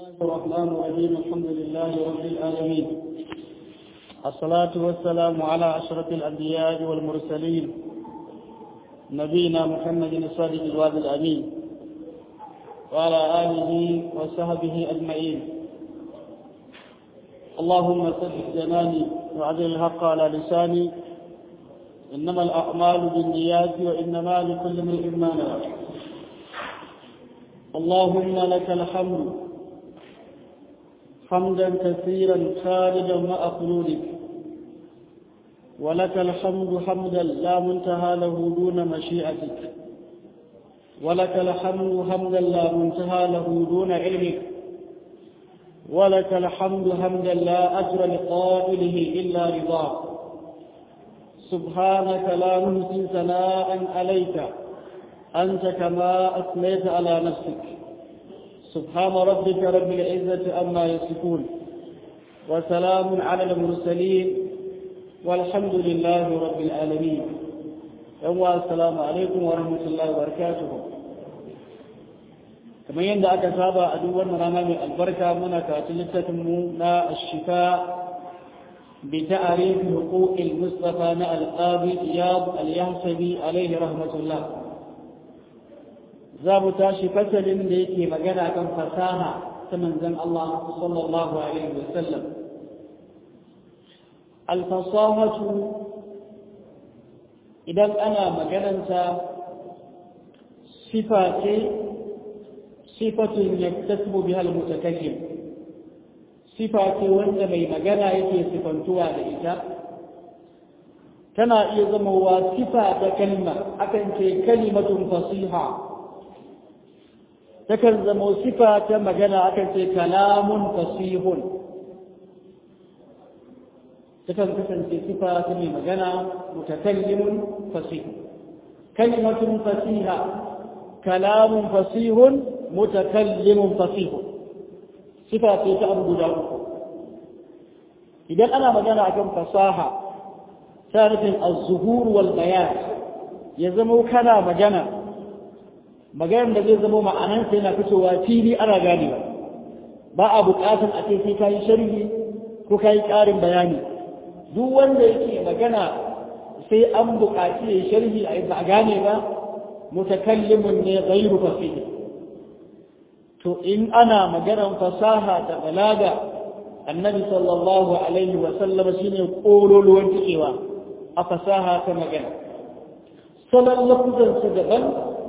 الله الرحمن الرحيم الحمد لله رب العالمين الصلاة والسلام على أشرف الأنبياء والمرسلين نبينا محمد الصادق الوعد الأمين وعلى آله وصحبه أجمعين اللهم ثبت جناني وعدل الحق على لساني إنما الأعمال بالنيات وإنما لكل امرئ ما نوى اللهم لك الحمد حمدا كثيرا خالدا مع خلودك ولك الحمد حمدا لا منتهى له دون مشيئتك ولك الحمد حمدا لا منتهى له دون علمك ولك الحمد حمدا لا أجر لقائله إلا رضاك سبحانك لا نحصي ثناء عليك أنت كما أثنيت على نفسك سبحان ربك رب العزة أما يصفون وسلام على المرسلين والحمد لله رب العالمين يوم السلام عليكم ورحمة الله وبركاته kamar yadda aka saba a duk wannan rana mai albarka muna karatun littafinmu na ashifa bi ta'arif huquqil mustafa na al-qadi iyad al-yahsabi alaihi rahmatullah za mu tashi fasalin da yake magana kan fasaha ta manzon Allah sallallahu alaihi wasallam al-fasahatu idan ana magananta sifa ce sifatun yaktasibu biha al-mutakallim sifa ce wanda mai magana yake sifantuwa da ita tana iya zama wa sifa ta kalma akan ce kalimatun fasiha takan zama sifa ta magana akan ce kalamun fasihun takan kasance sifa ta mai magana mutakallimun fasih kalimatun fasiha kalamun fasihun mutakallimun fasihun sifa ce ta abu guda uku idan ana magana akan fasaha ta nufin az-zuhur wal bayan ya zama kana magana maganar da zai zama ma'anansa yana fitowa fili ana ganewa ba a buƙatar a ce sai ka yi sharhi ko ka yi ƙarin bayani duk wanda yake magana sai an buƙaci ya sharhi a ba a gane ba mutakallimun ne ghairu fasih to in ana maganar fasaha da balaga annabi sallallahu alaihi wa sallam shine kololuwan cikewa a fasaha ta magana salon lafuzansa daban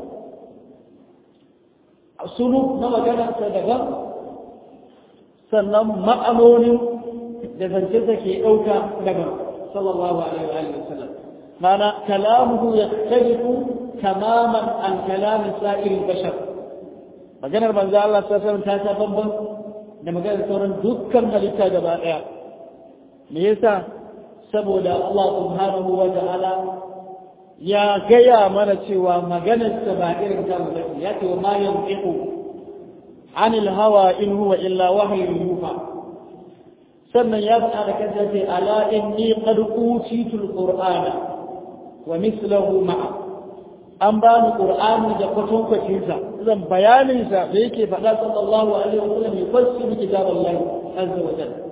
suluk na maganarsa daban sannan ma'anonin da zancensa ke ɗauka daban sallallahu alaihi wa sallam mana kalamuhu ya tarifu tamaman an kalamin sa'irin bashar maganar manzo Allah ta san ta ta bamban da maganar sauran dukkan halitta gaba ɗaya me yasa saboda Allah subhanahu wa ta'ala ya gaya mana cewa maganarsa ba irin ta mutum ya ce wa ma yantiqu anil hawa in huwa illa wahyun yuha sannan ya faɗa da kansa ce ala inni qad utitu alqur'ana wa mithluhu ma'a an ba ni qur'ani da kwatankwacin sa zan bayanin sa da yake faɗa sallallahu alaihi wasallam ya fassara kitaballahi azza wa jalla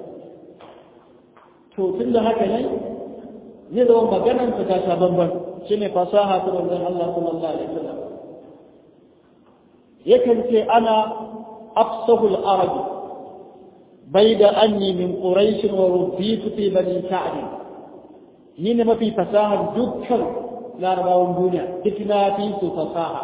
to tunda haka ne zai zama maganar ta ta bambam shine fasaha ta manzon Allah sallallahu alaihi wasallam yakan ce ana afsahul arab baida anni min quraish wa rubbitu fi bani sa'd ni ne mafi fasahar dukkan larabawan duniya duk na fi su fasaha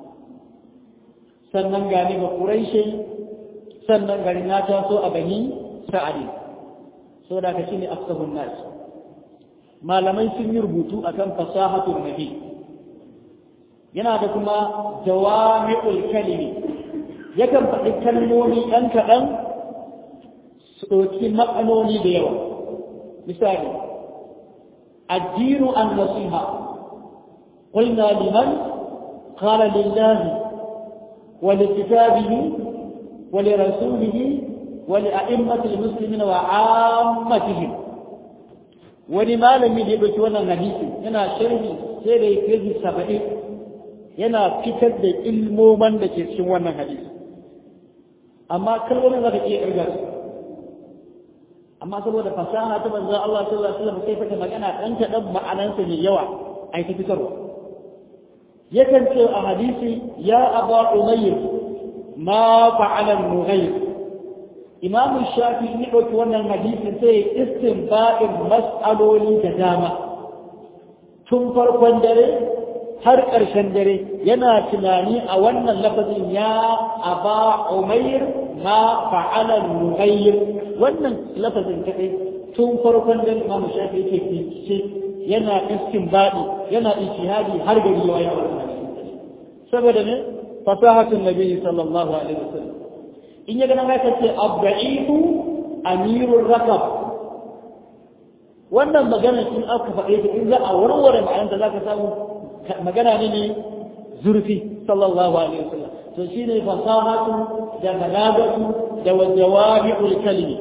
sannan gani ga quraishi sannan gari na taso a bani sa'd so da ka shine afsahun nas malamai sun yi rubutu akan fasahatul nabi yana da kuma jawami'ul kalimi yakan faɗi kalmomi ɗan kaɗan su ɗauki ma'anoni da yawa misali addinu an nasiha قلنا لمن قال لله ولكتابه ولرسوله ولأئمة المسلمين وعامتهم wani malami da ya ɗauki wannan hadisi yana sharhi sai da ya kai saba'in yana fitar da ilmoman da ke cikin wannan hadisi amma kalmomin za ka iya ƙirga su amma saboda fasaha ta manzo Allah sallallahu alaihi wasallam sai fata magana dan ta dan ma'anansa mai yawa ai ta fitarwa yakan ce a hadisi ya aba umayr ma fa'ala al-mughayr imam shafi ne dauki wannan hadisin sai istinba'in mas'aloli da dama tun farkon dare har ƙarshen dare yana tunani a wannan lafazin ya aba umayr ma fa'ala al-mughayr wannan lafazin kaɗai tun farkon da Imam Shafi yake bincike yana istinbadi yana ijtihadi har gari ya yi wannan saboda ne fasahatun nabi sallallahu alaihi wasallam in ya gana haka ce abda'ifu amirur rakab wannan magana in aka faɗe ta in za a warware ma'anarta za ka samu magana ne ne zurfi sallallahu alaihi wasallam to shine fasahatu da balagatu da wajawabi'ul kalimi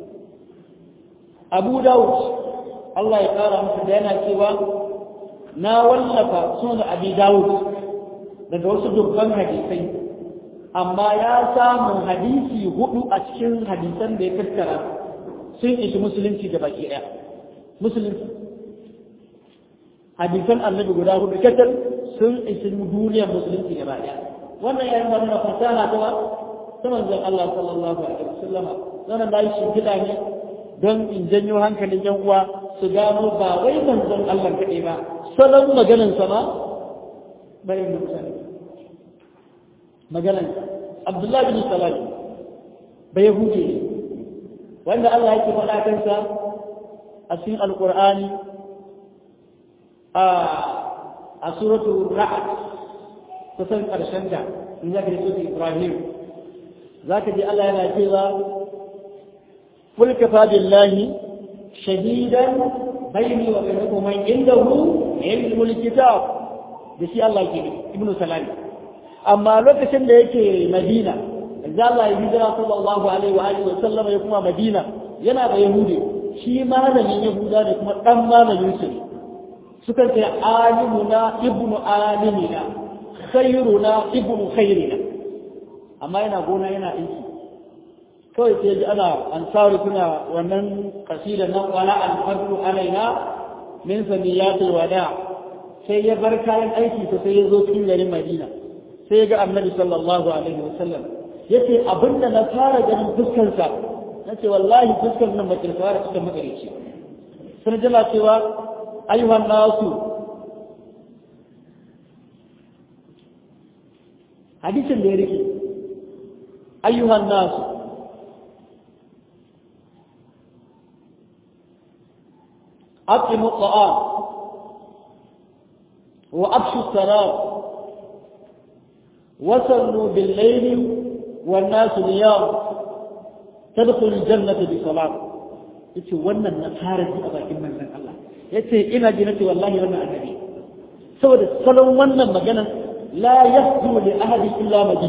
abu dawud Allah ya kara masa da yana cewa na wallafa sunan abi dawud daga wasu dubban hadisai amma ya samu hadisi hudu a cikin hadisan da ya tattara sun ishi musulunci da baki daya musulunci hadisan annabi guda hudu kacal sun ishi duniyar musulunci da baki daya wannan ya nuna mana fasaha ta wa ta manzon Allah sallallahu alaihi wasallama wannan da shi gida ne don in janyo hankalin yan uwa su gano ba wai manzon Allah kaɗai ba salon maganan sa ma bayan da mutane maganan Abdullah bin Salam bai hude ne wanda Allah yake faɗa kansa a cikin Alƙur'ani a a suratul Ra'd kusan ƙarshen da in zaka ji suratul Ibrahim zaka ji Allah yana cewa قل كفى بالله شهيدا بيني وبينكم من عنده علم الكتاب بشي الله يكي ابن سلام أما لوكشن da yake Madina da Allah ya hijira sallallahu alaihi wa alihi wa sallam ya kuma Madina yana da Yahudi shi malamin Yahuda da kuma dan malamin su suka ce alimuna ibnu alimina khairuna ibnu khairina amma yana gona yana aiki kawai sai ji ana ansaru suna wannan kasida nan wala alfadlu alaina min samiyatul wada sai ya bar kayan aiki to sai ya zo cikin garin Madina sai ya ga Annabi sallallahu alaihi wasallam yace abinda na fara ganin fuskar sa nace wallahi fuskar nan bace fara cikin magarici sun jira cewa ayyuhan nasu hadisin da ya rike ayyuhan nasu أطعموا الطعام وأبشوا السلام وصلوا بالليل والناس نيام تدخل الجنة بسلام yace wannan na fara ji a bakin manzon Allah yace ina ji nace wallahi wannan annabi saboda salon wannan magana la yahdu li ahadi illa majid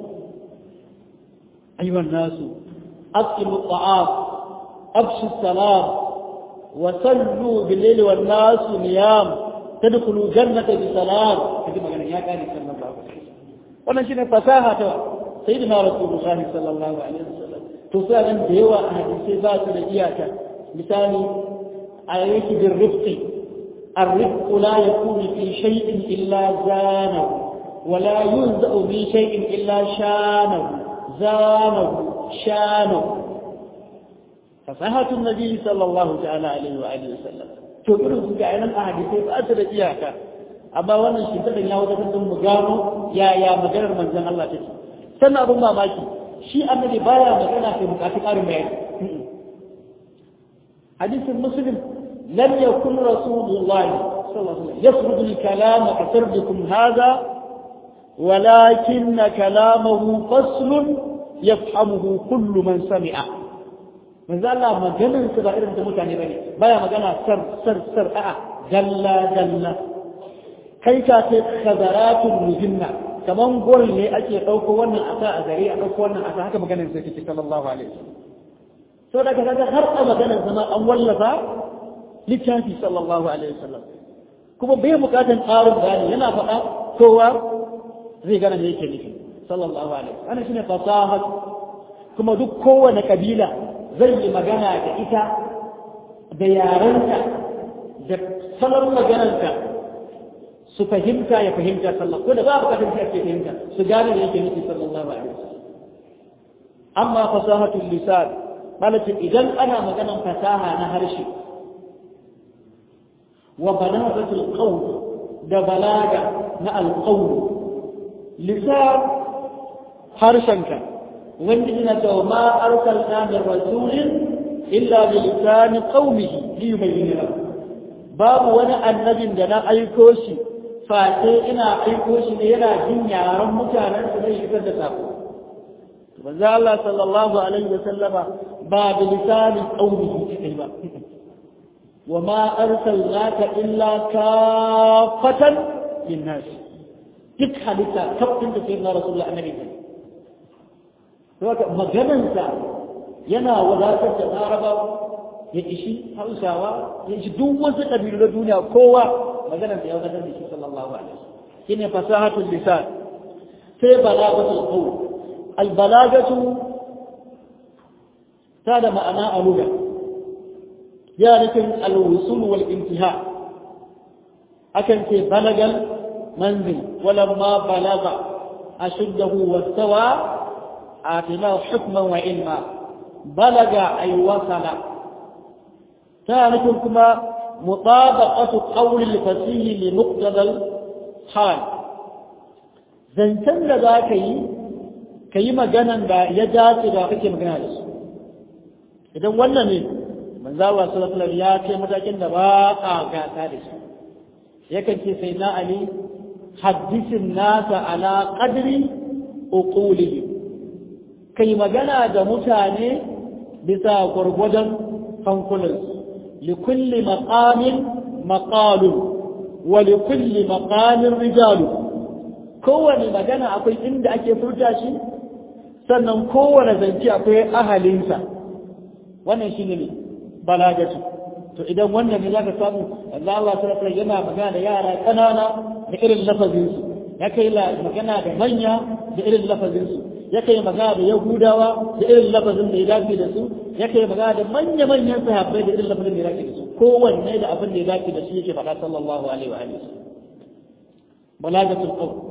ayyuhan nasu aqimu at-ta'am abshu as-salam وصلوا بالليل والناس نيام تدخلوا جنة بسلام هذه مغنى يا كان صلى الله عليه وسلم wannan shine fasaha ta sayyidina rasulullah sallallahu alaihi wasallam to sai da yawa a hadisi ba su da iyaka misali ayyaki bil rifqi الرفق لا يكون في شيء إلا زانه ولا ينزأ من شيء إلا شانه زانه شانه فصحة النبي صلى الله تعالى عليه وآله وسلم to irin su ga yanan a hadisai ba su da iyaka amma wannan shi tadan ya wata tun mu gano yaya maganar manzon Allah take sannan abin mamaki shi annabi baya magana sai bukatu karin bayani hadisin muslim lam yakun rasulullah sallallahu alaihi wasallam yasrudu al-kalam ka sardukum hadha ولكن كلامه فصل يفهمه كل من سمعه manzo Allah maganar su ba irin ta mutane bane baya magana sar sar sar a'a dalla dalla kai ka ce khadaratul mujinna kaman gol ne ake dauko wannan asa a gare a dauko wannan asa haka maganar sai take sallallahu alaihi wasallam so daga kaga har a maganar zama an wallafa littafi sallallahu alaihi wasallam kuma bai bukatan tsarin bayani yana faɗa kowa zai gana me yake nufi sallallahu alaihi wasallam ana shine fasaha kuma duk kowane kabila zai yi magana da ita da yarenta da salon maganarta su fahimta ya fahimta sallah ko da ba bukatar shi ake fahimta su gane da yake nufi sallallahu alaihi wasallam amma fasahatul lisan malakin idan ana maganar fasaha na harshe wa balagatul qawl da balaga na alqawl lisan harshenka wanda ina cewa ma arsalna min rasulin illa bi lisani qaumihi li yubayyana lahu babu wani annabin da na aiko shi face ina aiko shi ne yana jin yaran mutanen su zai shigar da sako manzo Allah sallallahu alaihi wa sallama ba bi lisani qaumihi kai ba wa ma arsalnaka illa kafatan linnas duk halitta kafin da sai na rasulullah annabi ne saboda maganansa yana wadatar da larabawa ya ishi hausawa ya ishi duk wasu ƙabilu na duniya kowa maganar da ya wadatar da shi sallallahu alaihi wasallam shine fasahatul lisan sai balagatul qawl al balagatu ta da ma'ana a lugha ya nufin al wusul wal intiha akan ce balagal manzil walamma balaga ashuddahu wastawa آتناه حكما وعلما بلغ أي وصل ثالث كما مطابقة قول الفصيح لمقتضى الحال zancen da za ka yi ka yi maganan da ya dace da kake magana da su idan wannan ne manzo Allah sallallahu alaihi ya ce matakin da ba a gasa da shi yakan ce sai na ali haddisin nasa ala qadri uqulihim kai magana da mutane bisa gwargwadon hankulansu likulli maqamin maqalu wa likulli maqamin rijalu kowane magana akwai inda ake furta shi sannan kowane zance akwai ahalinsa wannan shi ne balagatu to idan wannan ne zaka samu Allah Allah sallallahu alaihi yana magana da yara kanana da irin lafazinsu ya kai magana da manya da irin lafazinsu ya kai magana da Yahudawa da irin lafazin da ya dace da su ya kai magana da manya-manyan sahabbai da irin lafazin da ya dace da su kowanne da abin da ya dace da shi yake faɗa sallallahu alaihi wa alihi balagatul qawl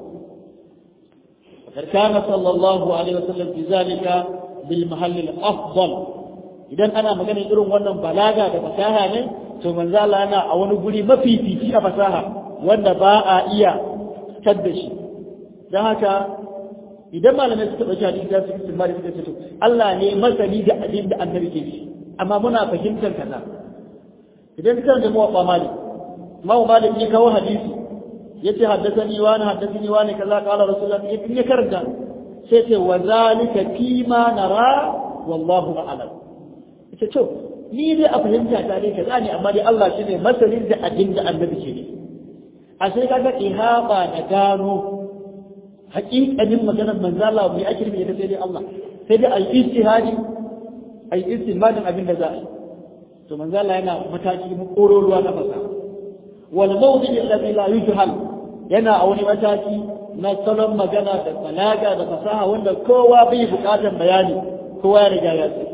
وقد كان صلى الله عليه وسلم في ذلك بالمحل الافضل idan ana magana irin wannan balaga da fasaha ne to manzo Allah yana a wani guri mafifici a fasaha wanda ba a iya tadda shi dan haka idan malamai suka ɗauki hadisi za su yi mali suka ce to Allah ne masani da abin da annabi ke shi amma muna fahimtar kaza idan ka da muwaffa mali mawu malik ya kawo hadisi yace haddathani wa na haddathani wa ne kaza qala rasulullah in ya karanta sai ce wa zalika fi ma nara wallahu a'lam yace to ni dai a fahimta ta dai kaza ne amma dai Allah shine masanin da abin da annabi ke ne a sai kaga ihaba da gano haƙiƙanin maganar manzo Allah mai ake nufi da sai dai Allah sai dai ai ijtihadi ai istinbadin abin da za a yi to manzo Allah yana mataki mu kororuwa na fasa wal mawdi alladhi la yujhal yana a wani mataki na salon magana da balaga da fasaha wanda kowa bai buƙatar bayani kowa ya riga ya sani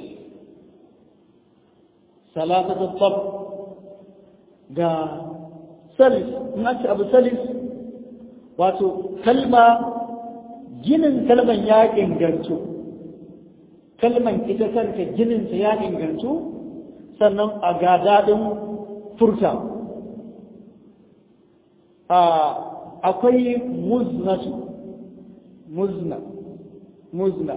salatatu tab ga salis in ake abu salis wato kalma ginin kalman ya ingantu kalman ita kanta gininta ya ingantu sannan a ga daɗin furta akwai muznatu muzna muzna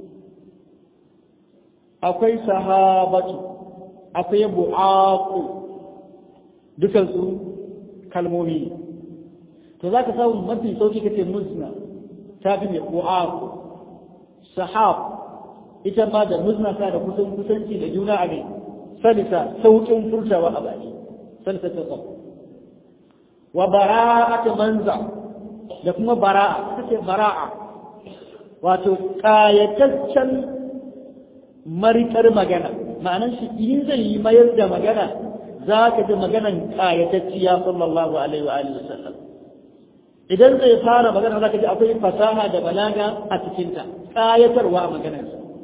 akwai sahabatu akwai bu'aqu dukansu kalmomi to za ka samu mafi sauki kace muzna ta fi mai bu'aqu sahab ita ma da muzna ta da kusan kusanci da juna a ne salisa sauƙin furtawa a baki salisa ta tsau wa bara'atu manza da kuma bara'a kace bara'a wato kayataccen marikar magana ma'anar shi in zai yi mayar da magana za ka ji maganan kayatacciya sallallahu alaihi wa alihi wasallam idan zai fara magana za ka ji akwai fasaha da balaga a cikinta kayatarwa a maganarsa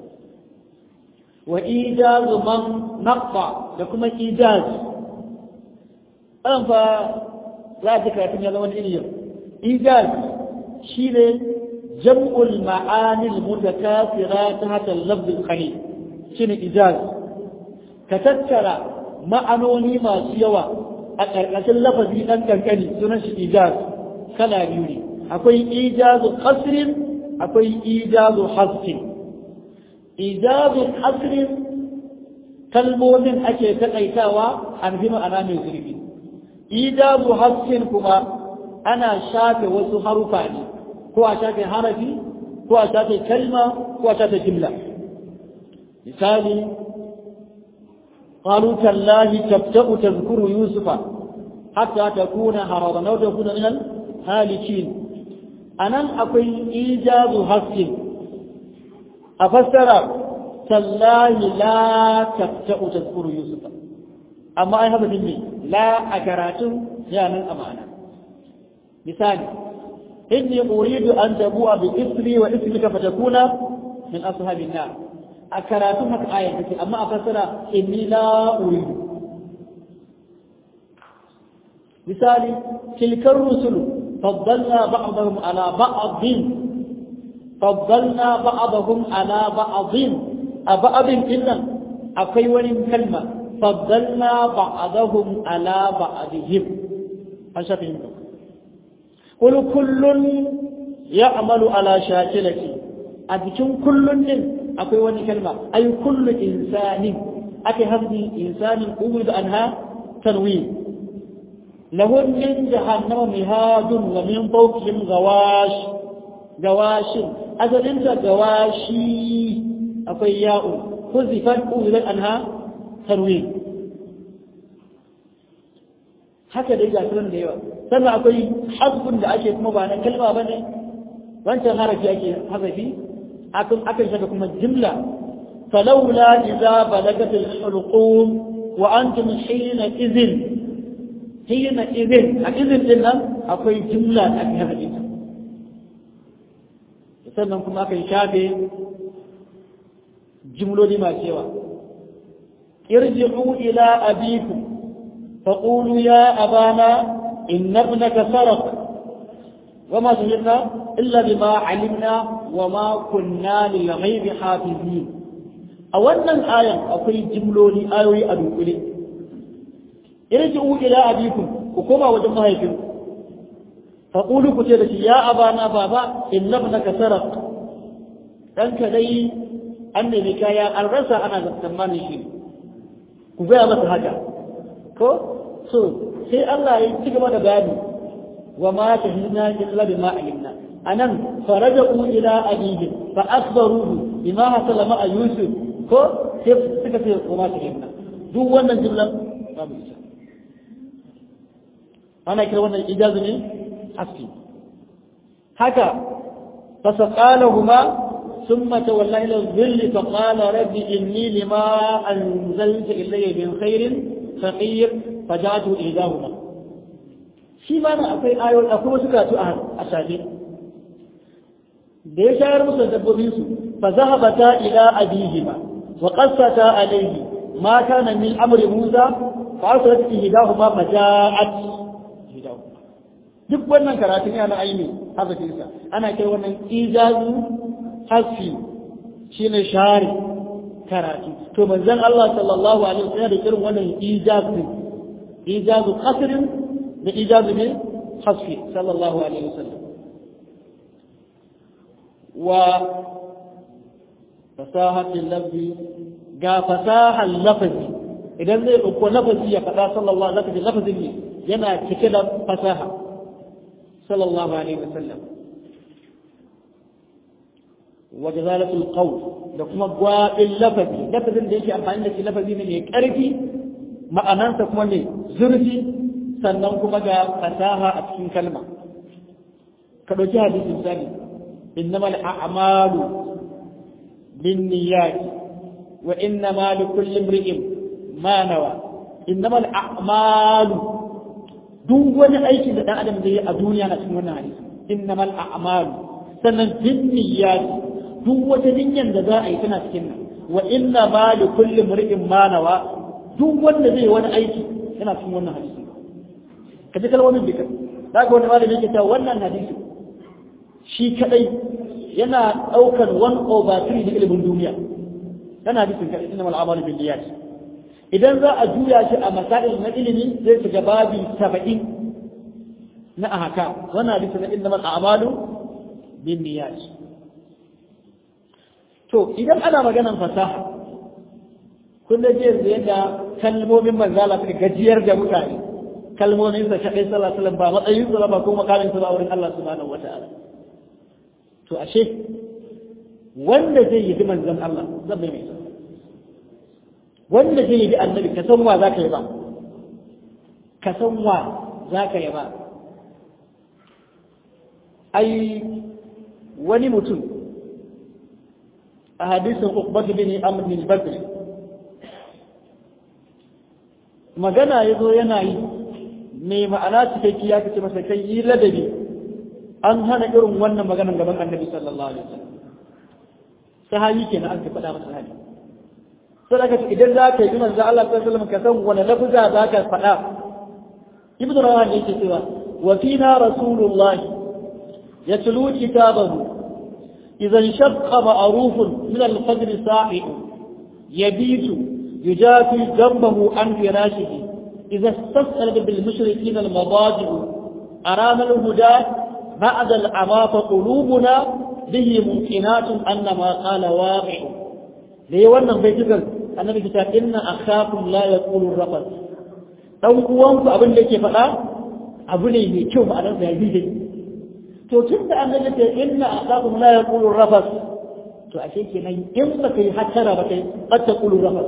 wa ijazu man naqta da kuma ijaz an fa za a ji karatun ya zama iri yau ijaz shine jam'ul ma'anil mutakasira ta hata lafzul khali shine ijaz ka tattara ma'anoni masu yawa a ƙarƙashin lafazi ɗan ƙanƙani sunan shi ijaz kala biyu ne akwai ijazu qasrin akwai ijazu haskin ijazu hasrin kalmomin ake taƙaitawa an fi ma'ana mai zurfi ijazu haskin kuma ana shafe wasu harufa ne ko a shafe harafi ko a shafe kalma ko a shafe jimla misali قالوا تالله تبدأ تذكر يوسف حتى تكون هربا أو تكون من الهالكين أنا أقول إيجاز حق أفسر تالله لا تبدأ تذكر يوسف أما أي هذا مني لا أكرات يا من أمانة مثال إني أريد أن تبوء بإثري وإثمك فتكون من أصحاب النار a karatun haka ayar take amma a fassara inni la uridu misali tilkar rusulu faddalna ba'dahum ala ba'dhin faddalna ba'dahum ala ba'dhin a ba'dhin dinnan akwai wani kalma faddalna ba'dahum ala ba'dihim an shafi yin qul kullun ya'malu ala shakilati a cikin kullun din akwai wani kalma ay kullu insanin ake hasbi insanin urid anha tanwin lahum min jahannama mihadun wa min fawqihim gawash gawashin azalin da gawashi akwai ya'u huzifat urid anha tanwin haka dai ga sunan da yawa sannan akwai hasbun da ake kuma ba na kalma bane wancan harafi ake hazafi akan akan saka kuma jimla falawla idza balagat al-hulqum wa antum hina idhin hina idhin a idhin din nan akwai jimla da aka hada ita sannan kuma akan shafe jimloli masu yawa irji'u ila abikum faqulu ya abana inna ibnaka sarq وما شهدنا إلا بما علمنا وما كنا للغيب حافظين أولا آية أقول جملوني آيوي أدوكولي ارجعوا إلى أبيكم وكما وجمها يكم فقولوا كتير يا أبانا بابا إن ابنك سرق ɗanka dai an nemi kaya an rasa ana tsammanin shi ku gaya masa haka ko so sai Allah ya ci gaba da bayani وما شهدنا إلا بما علمنا أنم فرجعوا إلى أبيهم فأخبروه بما حصل مع يوسف كو كيف تكفي وما شهدنا دو وانا جملة ما بيسا أنا كده وانا إجازة من حسكي هكا فسقالهما ثم تولى إلى الظل فقال رب إني لما أنزلت إلي من خير فقير فجعته إحداهما shi ma na akwai ayoyi akwai wasu karatu a shafe da ya shayar musu dabbobin su fa zahabata ila abihima wa qassata alayhi ma kana min amri Musa fa arsalat ihdahuma maja'at duk wannan karatun yana aini hazafin sa ana kai wannan ijazu hasfi shine share karatu to manzon Allah sallallahu alaihi wasallam da irin wannan ijazu ijazu qasrin da ijazu ne hasfi sallallahu alaihi wasallam wa fasahatin lafzi ga fasahar lafazi idan zai ɗauko lafazi ya faɗa sallallahu alaihi wasallam lafazin ne yana cike da fasaha sallallahu alaihi wasallam wa jazalatul qawl da kuma gwaɓin lafazi lafazin da yake amfani da shi lafazi ne mai ƙarfi ma'anansa kuma ne zurfi sannan kuma ga fasaha a cikin kalma ka ɗauki hadisi misali innamal a'malu binniyat wa innama likulli imri'in ma nawa innamal a'malu duk wani aiki da dan adam zai yi a duniya na cikin wannan hadisi innamal a'malu sannan binniyat duk wata niyyar da za a yi tana cikin nan wa inna ma li kulli mri'in ma nawa duk wanda zai wani aiki yana cikin wannan hadisi ka ji kalmomin duka za ka wani malami yake cewa wannan hadisi shi kadai yana daukar 1 over 3 na ilimin duniya yana hadisin kadai inna mal a'malu bin niyyat idan za a juya shi a masail na ilimi zai shiga babi 70 na ahaka wannan hadisi na inna mal a'malu bin niyyat to idan ana maganan fasaha kun da je yadda kalmomin manzala suka gajiyar da mutane kalmomin sa kadai sallallahu alaihi wasallam ba matsayin sa ba ko makamin sa ba wurin Allah subhanahu wataala to ashe wanda zai yi manzon Allah zan mai mai wanda zai yi annabi ka san wa zaka yi ba ka san wa zaka yi ba ai wani mutum a hadisin Uqbah bin Amr bin Badr magana yazo yana yi mai ma'ana cikakki ya kace masa kai yi ladabi an hana irin wannan maganan gaban Annabi sallallahu alaihi wasallam sahabi kenan aka faɗa masa hali sai daga idan za ka yi manzo Allah sallallahu alaihi wasallam ka san wani lafuza za ka faɗa ibnu rawan yake cewa wa fina rasulullah yatlu kitabahu إذا انشق معروف من الفجر صاحب يبيت يجافي جنبه عن فراشه إذا استسأل بالمشركين المضاجع أرام الهدى بعد العمى فقلوبنا به ممكنات أن ما قال واقع ليه وانا بيتكر النبي كتاب إن أخاكم لا يقول الرفض ɗan uwanku abin da yake faɗa abu ne mai kyau ma'anar da ya to tun da an gaji ta inna aqakum la yaqulu rafas to ashe kenan in ba kai hattara ba kai qad taqulu rafas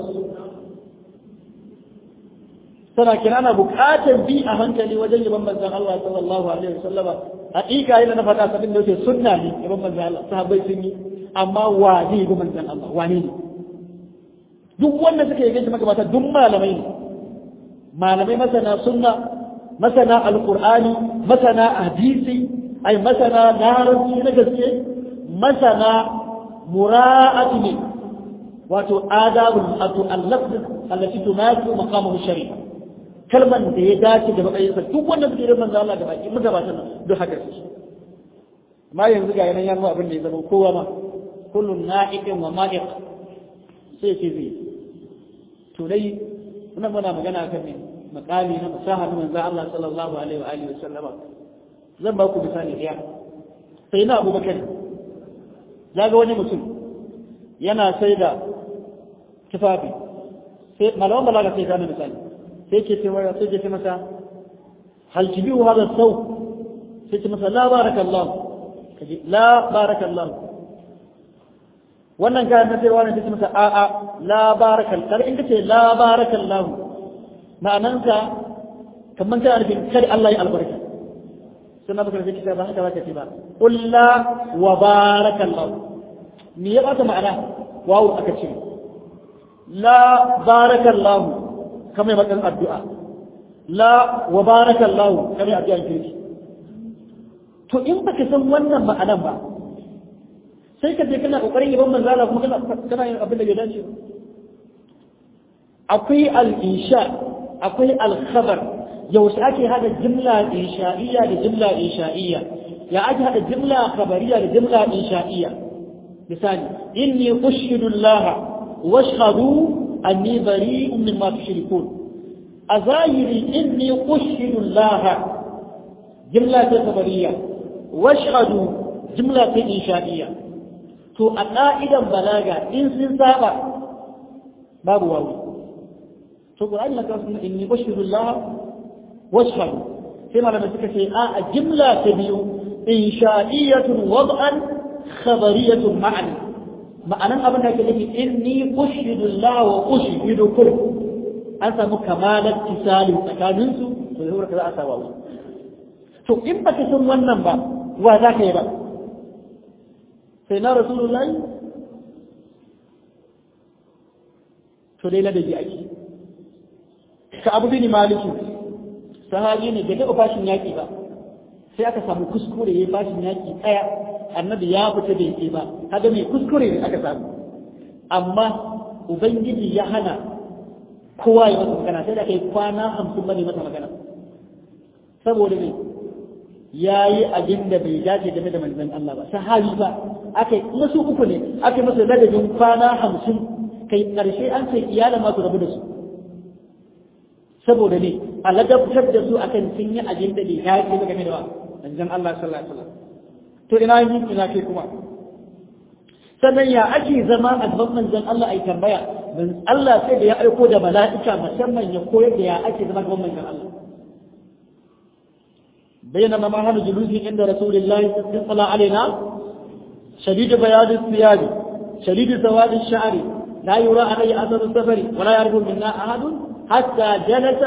sana kira na bukatar bi a hankali wajen yaban manzon Allah sallallahu alaihi wasallama hakika yana na faɗa sabin da yake sunna ne yaban manzon Allah sahabbai sun yi amma wa ne yaban manzon Allah wane ne duk wanda suka yi gaji maka duk malamai ne malamai masana sunna masana alqur'ani masana hadisi ai masana larabci na gaske masana mura'ati ne wato adabul atu al-lafz allati tunatu maqamahu shari'a kalman da ya dace da matsayinsa duk wanda suke yin manzo Allah da baki muka ba nan duk haka su ma yanzu ga yanan yanzu abin da ya zama kowa ma kullun na'iqin wa ma'iq sai ce zai to dai muna muna magana akan ne makali na fasaha na manzo Allah sallallahu alaihi wa alihi wa sallama zan ba ku misali ɗaya sai na abubakar ya ga wani mutum yana sai da tufafi sai malaman balaga sai gane misali sai ke ce masa sai ke ce masa hal tibiu hada sau sai ce masa la barakallahu kaji la barakallahu wannan kayan na sai wani sai ce masa a a la barakal kar in kace la barakallahu ma'anansa kamar kana nufin kada Allah ya albarka suna baka da kita ba haka zaka ce ba kulla wa barakallahu me ya bata ma'ana wawu aka ce la barakallahu kamar makan addu'a la wa barakallahu kamar addu'a kirki to in baka san wannan ma'anan ba sai ka je kana kokarin yaban manzo Allah kuma kana kana yin abin da bai dace ba akwai al-insha akwai al-khabar yaushe ake hada jimla insha'iyya da jimla insha'iyya ya ake hada jimla khabariya da jimla insha'iyya misali inni ushidu Allah washhadu anni bari'un mimma tushrikun a zahiri inni ushidu Allah jimla ta khabariya washhadu jimla ta insha'iyya to a ka'idan balaga in sun saba babu wawu to Qur'ani na kawo inni ushidu Allah واشهد كما لما تكفي آه جملة تبيو إنشائية وضعا خبرية معنى معنى أبنى كذلك إني أشهد الله وأشهدكم أنت مكمال اتصال تكامنسو ويقول كذا أسواه to in baka san wannan ba wa za ka yi ba sai na rasulullahi to dai ladabi ake ka abu bin maliki sahabi ne bai taɓa fashin yaƙi ba sai aka samu kuskure ya fashin yaƙi ɗaya annabi ya fita da yake ba kaga mai kuskure ne aka samu amma ubangiji ya hana kowa ya masa magana sai da kai kwana hamsin bane masa magana saboda ne ya yi abin da bai dace game da manzon Allah ba sahabi ba aka yi su uku ne aka yi masa ladabin kwana hamsin kai ƙarshe an ce iyalan masu rabu da su saboda ne a ladabtar da su akan sun yi abin da bai dace ba game da ba manzon Allah sallallahu alaihi wasallam to ina yi ina kai kuma sannan ya ake zama a gaban manzon Allah ai tambaya man Allah sai da ya aiko da mala'ika musamman ya koyar da ya ake zama gaban manzon Allah بينما ما هذا جلوس عند رسول الله صلى الله علينا شديد بياض الثياب شديد سواد الشعر لا يرى عليه اثر السفر ولا يعرف منا احد حتى جلس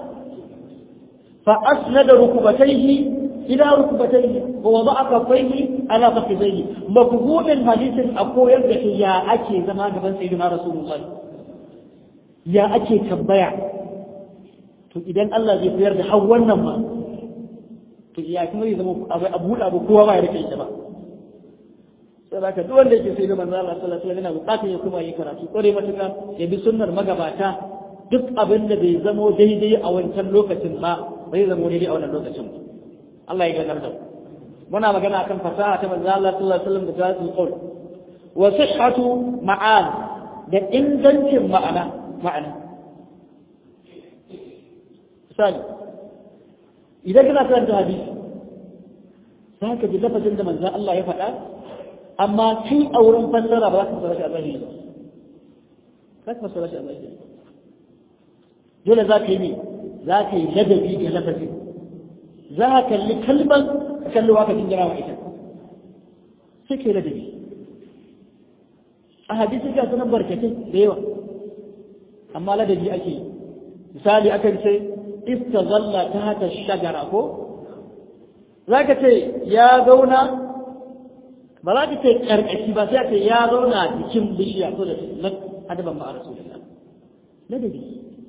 فاسند ركبتيه الى ركبتيه ووضع كفيه على فخذيه مفهوم الحديث اكو يرجع يا اكي زمان gaban sayyidina rasulullahi ya ake tambaya to idan Allah zai koyar da har wannan ma to ya kuma zai zama abu a buɗe abu kowa ba ya rike ita ba sai haka duk wanda yake sai da manzo Allah sallallahu alaihi wasallam yana buƙatar ya kuma yi karatu kore matuƙa ya bi sunnar magabata duk abin da bai zamo daidai a wancan lokacin ba bai zamo daidai a wannan lokacin ba Allah ya gadar da muna magana akan fasaha ta manzo Allah sallallahu alaihi wasallam da jawatul qaul wa sihhatu ma'an da ingancin ma'ana ma'ana misali idan kana karanta hadisi za ka ji lafazin da manzan Allah ya faɗa amma kai a wurin fassara ba za ka fassara shi a zahiri ba za ka fassara shi a zahiri dole za ka yi ne za ka yi ladabi da lafazin za ka kalli kalban ka kalli wa ka jinjira wa ita sai ka yi ladabi a hadisi ga sunan barkatai da yawa amma ladabi ake yi misali akan ce istazalla ta hata shagara ko za ka ce ya zauna ba za ka ce ƙarƙashi ba sai ka ya zauna jikin bishiya ko da adaban ma a rasulullah ladabi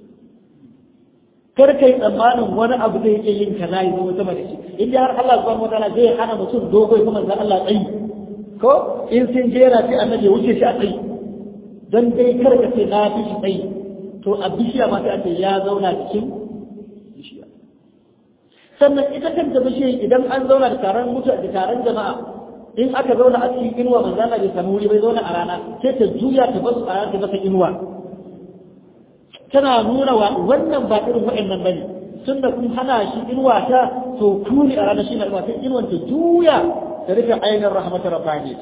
kar kai tsammanin wani abu zai yake yin kaza ya zama sama da shi inda har Allah subhanahu wataala zai hana mutum dogo ya kuma Allah tsayi ko in sun jera sai annabi ya wuce shi a tsayi dan dai kar ka ce na fi shi tsayi to a bishiya ma sai a ce ya zauna cikin bishiya sannan ita kanta bishiya idan an zauna da taron mutu da taron jama'a in aka zauna a cikin inuwa manzo Allah bai samu wuri bai zauna a rana sai ta juya ta basu a rana ta masa inuwa tana nuna wa wannan ba irin wa'annan bane tunda kun hana shi inuwa ta to kuni a rana shi na inuwa sai inuwan ta juya ta rufe ainihin rahmatar rabbani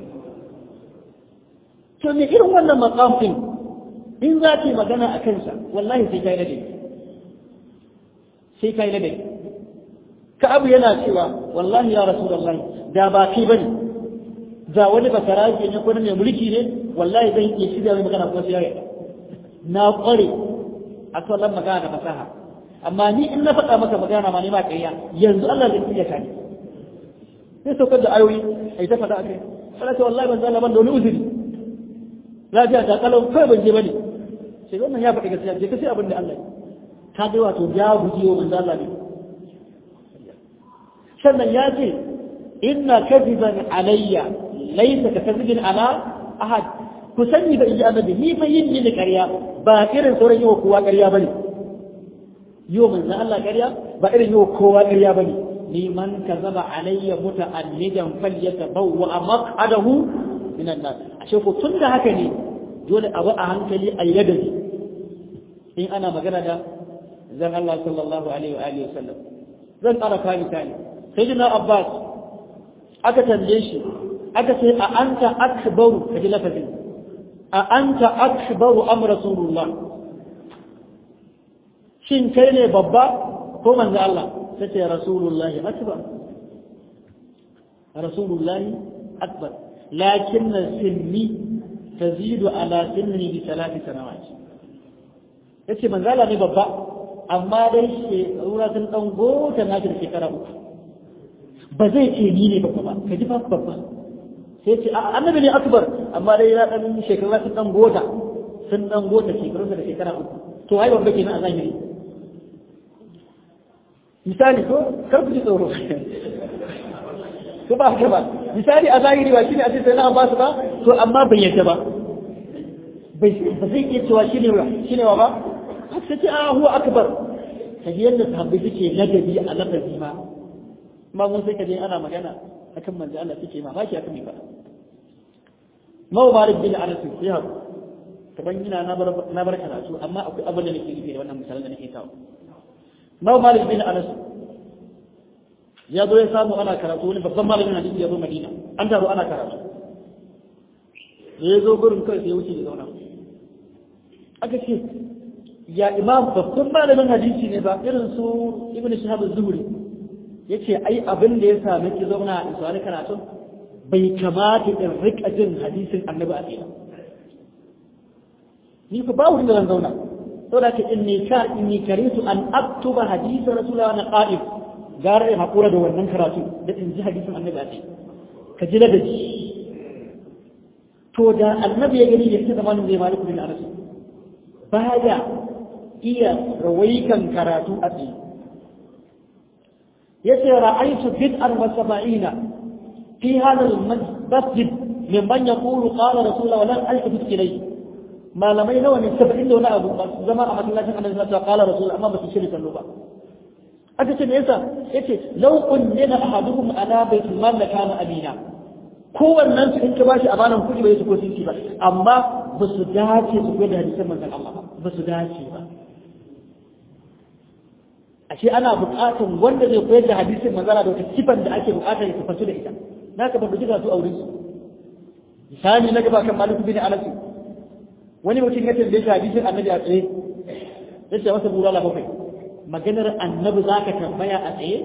to me irin wannan maqam din in za ki magana a kansa wallahi sai kai ladabi sai kai ladabi ka abu yana cewa wallahi ya rasulullahi da ba kai bane da wani basaraje ne ko ne mai mulki ne wallahi zan iya shirya mai magana ko sai ya na kware a sallan magana da fasaha amma ni in na faɗa maka magana ma ne ma kaiya yanzu Allah zai iya ka ni sai saukar da ayoyi ai ta faɗa akai sai wallahi ban zalla ban da wani uzuri lafiya ta kalau kai ban je bane sai wannan ya faɗi gaskiya je ka sai abin da Allah ka ga wato ya guji wa manzo Allah ne sannan ya ce inna kadiban alayya laysa ka kadibin ala ahad ku sani da inji annabi ni fa yin ni ƙarya ba irin sauran yi wa kowa ƙarya bane yi wa manzo Allah ƙarya ba irin yi wa kowa ƙarya bane ni man kazaba alayya muta'allidan falyatabawwa maq'adahu minan nar ashe ko tunda haka ne dole abu a hankali a yadabi in ana magana da zan Allah sallallahu alaihi wa alihi wasallam zan ƙara kawo misali sayyidina Abbas aka tambaye shi aka ce a anta akbaru kaji lafazin a anta akbaru am rasulullah shin kai ne babba ko manzo Allah sace rasulullahi akbar rasulullahi akbar lakin sinni tazidu ala sinni bi salati sanawat yace manzo Allah ne babba amma dai shekara sun dan gota na da shekara uku ba zai ce ni ne babba ba ka ji fa babba sai ce annabi ne akbar amma dai ya dan shekara sun dan gota sun dan gota shekaru da shekara uku to ai babba kenan a zahiri misali ko kar ku ji tsoro ko ba haka ba misali a zahiri ba shine a ce sai na ba su ba to amma bai yadda ba bai ba zai iya cewa shine wa shine wa ba sai ce a huwa akbar kaji yadda sahabbai suke ladabi a lafazi ma ma mun sai kaje ana magana akan manzo Allah suke mamaki akan me ba Mau Malik bin Anas ya haku kaman ina na bar na bar karatu amma akwai abin da nake nufi da wannan misalan da nake kawo Mau Malik bin Anas ya zo ya samu ana karatu wani babban malamin hadisi ya zo Madina an taro ana karatu da ya zo gurin kai sai ya wuce da zauna aka ce ya imam babban malamin hadisi ne ba irin su ibn shahab az-zuhri yace ai abin da ya sami ki zauna a iswani karatun bai kamata in rika jin hadisin annabi a tsaye ni fa ba wurin da zan zauna saboda ka inni ka inni karitu an aktuba hadisa rasulullahi wa qa'id gara in hakura da wannan karatu da in ji hadisin annabi a tsaye ka ji ladabi to da annabi ya gani ya ce zamanin zai maliku bin anas baya iya rawaikan karatu a tsaye yace ra'aytu bid'an wa sab'ina fi hadha al-masjid mimman yaqulu qala rasulullah wa lan alfit ilayhi malamai nawa ne 70 da wani abu ba su zama a masallacin annabi sallallahu alaihi qala rasul amma ba su shirya kallo ba aka ce me yasa yace law kunnina ahaduhum ala baitul mal la kana amina kowannen su in ka bashi amanan kuɗi bai su ko sinci ba amma ba su dace su koyar da hadisan manzon Allah ba su dace ba ashe ana buƙatar wanda zai koyar da hadisin manzara da wata sifar da ake buƙatar ya tafasu da ita na ka babbaci su a wurin su misali na gaba kan maliku bin anas wani mutum ya tambaye shi hadisin annabi a tsaye ya ce masa burala bakwai maganar annabi za ka tambaya a tsaye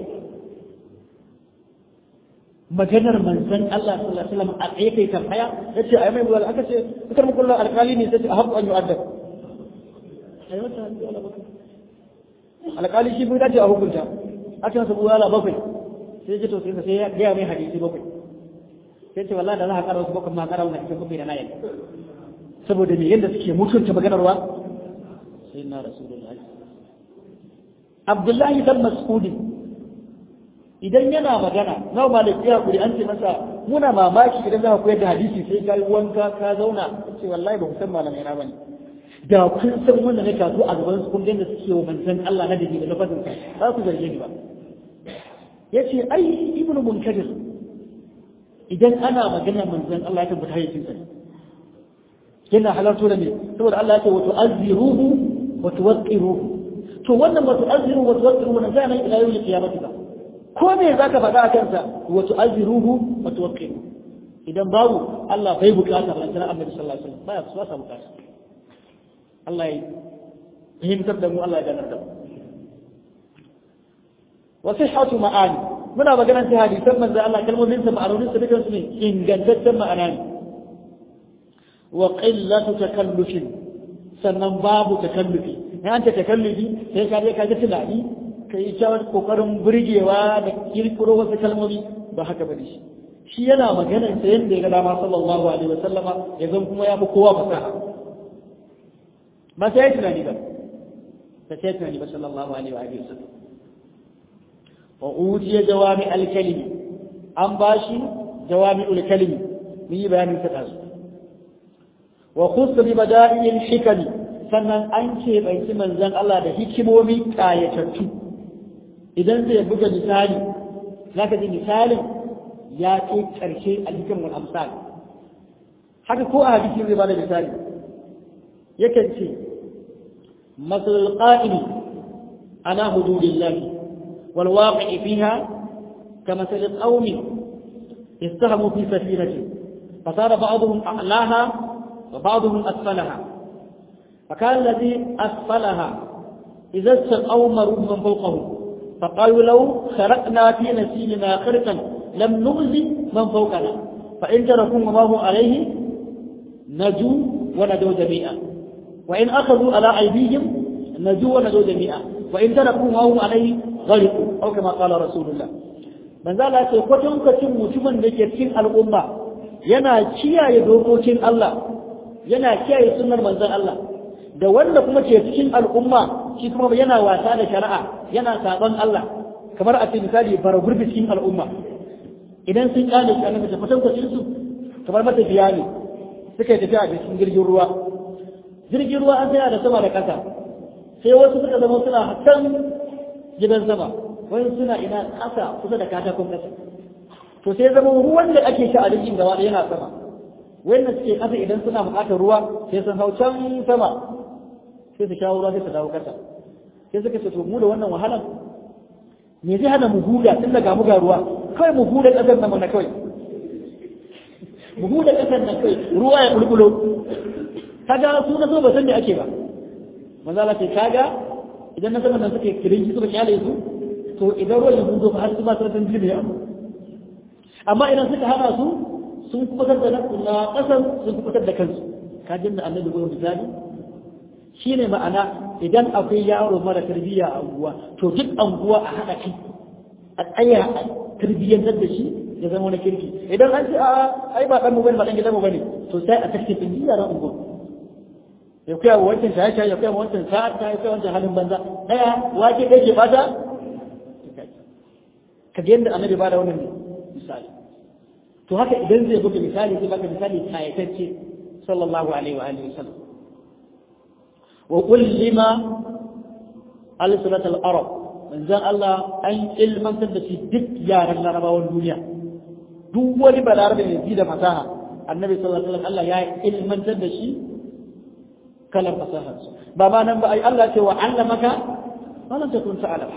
maganar manzon Allah sallallahu alaihi wasallam a tsaye kai tambaya ya ce ai mai burala aka ce kar mu kullu alƙali ne sai a haɓu an yu'addab ai wata burala bakwai alƙali shi bai dace a hukunta aka masa bulala bakwai sai ce to sai sai ya gaya mai hadisi bakwai sai ce wallahi da za ka ƙara wasu bakwai ma ƙara wannan hadisi bakwai da na yadda saboda me yadda suke mutunta maganarwa sai na rasulullahi abdullahi dan mas'udi idan yana magana nawa ma da kiya kuri an ce masa muna mamaki idan za ka koyar da hadisi sai ka yi wanka ka zauna ce wallahi ba ku san malamai na bane da kun san wanda na kasu a gaban su kun ga suke wa manzon Allah na dabi da lafazin sa ba ku zarge ni ba yace ai ibnu munkadir idan ana magana manzon Allah ya tabbata yayin sa yana halarto da me saboda Allah ya ce wa tu'azziruhu wa tuwaqqiruhu to wannan wa tu'azziruhu wa tuwaqqiruhu wannan zai nan ila yawmin qiyamati ba ko me zaka faɗa akan sa wa tu'azziruhu wa tuwaqqiruhu idan babu Allah bai bukata ba dan Annabi sallallahu alaihi wasallam baya su bukata Allah ya fahimtar da mu Allah ya ganar da mu wa sihhatu ma'ani muna maganar ta hadisan manzo Allah kalmomin sa ma'anonin sa dukan su ne ingantaccen ma'ana ne wa qillatu takallufin sannan babu takallufi ne an ta takallufi sai ka je ka ga tunani kai ta kokarin burgewa da kirkiro wasu kalmomi ba haka bane shi shi yana maganar sa yanda ya ga dama sallallahu alaihi wasallama ya zan kuma ya fi kowa fasaha ما سيأتنا نبا فسيأتنا نبا صلى الله عليه وآله وسلم وأوتي جوامع الكلم أم باشي جوامع الكلم من بيان تتعز وخص ببدائل الحكم sannan an ce bai ci manzan Allah da hikimomi kayatattu idan zai buga misali za ka ji misalin ya ce ƙarshe a cikin wani amsal haka ko a hadisi zai bada misali yakan ce مثل القائم على حدود الله والواقع فيها كمثل قوم استهموا في سفينة فصار بعضهم أعلاها وبعضهم أسفلها فكان الذي أسفلها إذا استقوا مروا من فوقه فقالوا لو خرقنا في نسيلنا خرقا لم نؤذي من فوقنا فإن تركوا ما هو عليه نجوا ونجوا جميعا وإن أخذوا على أيديهم نجوا ونجوا جميعا وإن تركوا ما هم عليه غرقوا أو كما قال رسول الله من ذا لا تقوتون كتم متمن لكتين الأمة ينا كيا يدوكوتين الله ينا كيا يسنر من ذا الله da wanda kuma ke cikin al'umma shi kuma yana wasa da shari'a yana saban Allah kamar a ce misali bara gurbi cikin al'umma idan sun kane shi annabi ta fatan kwacin su kamar mata biya ne suka yi tafiya a cikin jirgin ruwa jirgin ruwa an tsaya da sama da ƙasa sai wasu suka zama suna can gidan sama wani suna ina ƙasa kusa da katakon ƙasa to sai zama ruwan da ake sha a jirgin gaba da yana sama wanda suke ƙasa idan suna buƙatar ruwa sai sun hau can sama sai su shawo ruwa sai su dawo ƙasa sai suka ce to mu da wannan wahalan me zai hana mu huda tun daga mu ga ruwa kawai mu huda ƙasar nan na kawai mu huda ƙasar nan kawai ruwa ya bulbulo kaga su na so ba san me ake ba manzo Allah ce kaga idan na saman nan suke kirinki suka kyale su to idan ruwan ya hudo ba har su ma sun ji ne amma idan suka hana su sun kubutar da na ƙasar sun kubutar da kansu kajin da annabi gurin misali shine ma'ana idan akwai yaro mara tarbiyya a unguwa to duk unguwa a haɗa kai a tsaya a tarbiyyantar da shi ya zama wani kirki idan an ce a ai ba ɗan mu bane ba ɗan gidan mu bane to sai a tafi tun yaran unguwa ya kuya wa wancan shaye shaye ya kuya wa wancan sa'a ya kuya wancan halin banza ɗaya wake ɗaya ke bata ka ga yadda annabi ba da wannan misali to haka idan zai buga misali zai baka misali kayatacce sallallahu alaihi wa alihi wasallam wa kullima al-sunnat al-arab manzon Allah an ilmantar da shi duk yaran larabawan duniya duk wani balarabe mai ji da fasaha annabi sallallahu alaihi wasallam Allah ya ilmantar da shi kalan fasahar ba ma nan ba ai Allah ce wa allamaka ma lam takun ta'lam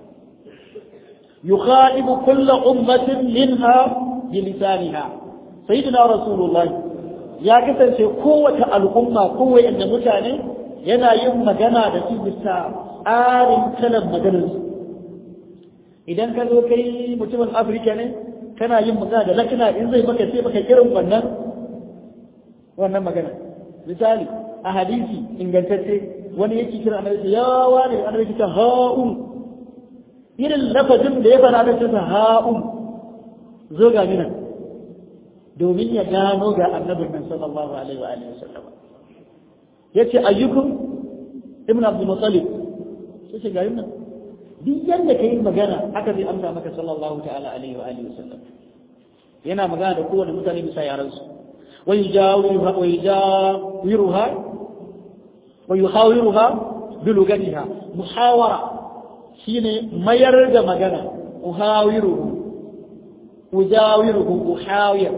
يخاطب كل أمة منها بلسانها سيدنا رسول الله يا كسر شيء قوة الأمة قوة أن متعني ينا يوم مجانا دسي بسا آرين كلام مجانا idan ka zo kai mutumin afirka ne kana yin magana da lakana in zai maka sai maka irin wannan wannan magana misali a hadisi ingantacce wani yake kira annabi ya wani annabi ta ha'un irin lafazin da ya fara da ta ha'un zo ga mina domin ya gano ga annabin nan sallallahu alaihi wa alihi wasallam yace ayyukum ibn abdul muttalib yace ga yana duk yanda kai magana haka zai amsa maka sallallahu ta'ala alaihi wa alihi wasallam yana magana da kowane mutane bisa yaran su wa yujawiruha wa yujawiruha wa yuhawiruha bi lugatiha muhawara shine mayar da magana uhawiruhu ujawiruhu uhawir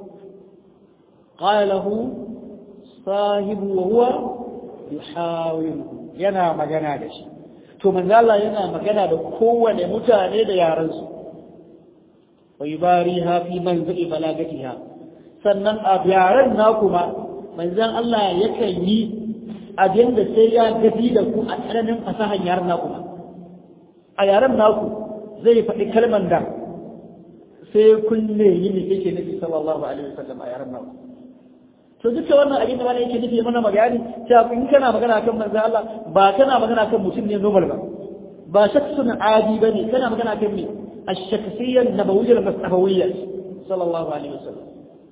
qala lahu sahibu wa huwa yuhawiruhu yana magana da shi to manzo Allah yana magana da kowane mutane da yaran su wa yubariha fi manzili balagatiha sannan a yaran na kuma manzon Allah yakan yi abin da sai ya gafi da ku a tsananin fasahan yaran na kuma a yaren naku zai faɗi kalman da sai kun ne yi ne yake nufi sallallahu alaihi wasallam a yaren naku to duka wannan abin da wani yake nufi mana magani cewa in kana magana kan manzo Allah ba kana magana kan mutum ne normal ba ba shakhsun adi bane kana magana kan me الشخصية النبوية المصطفوية صلى الله عليه وسلم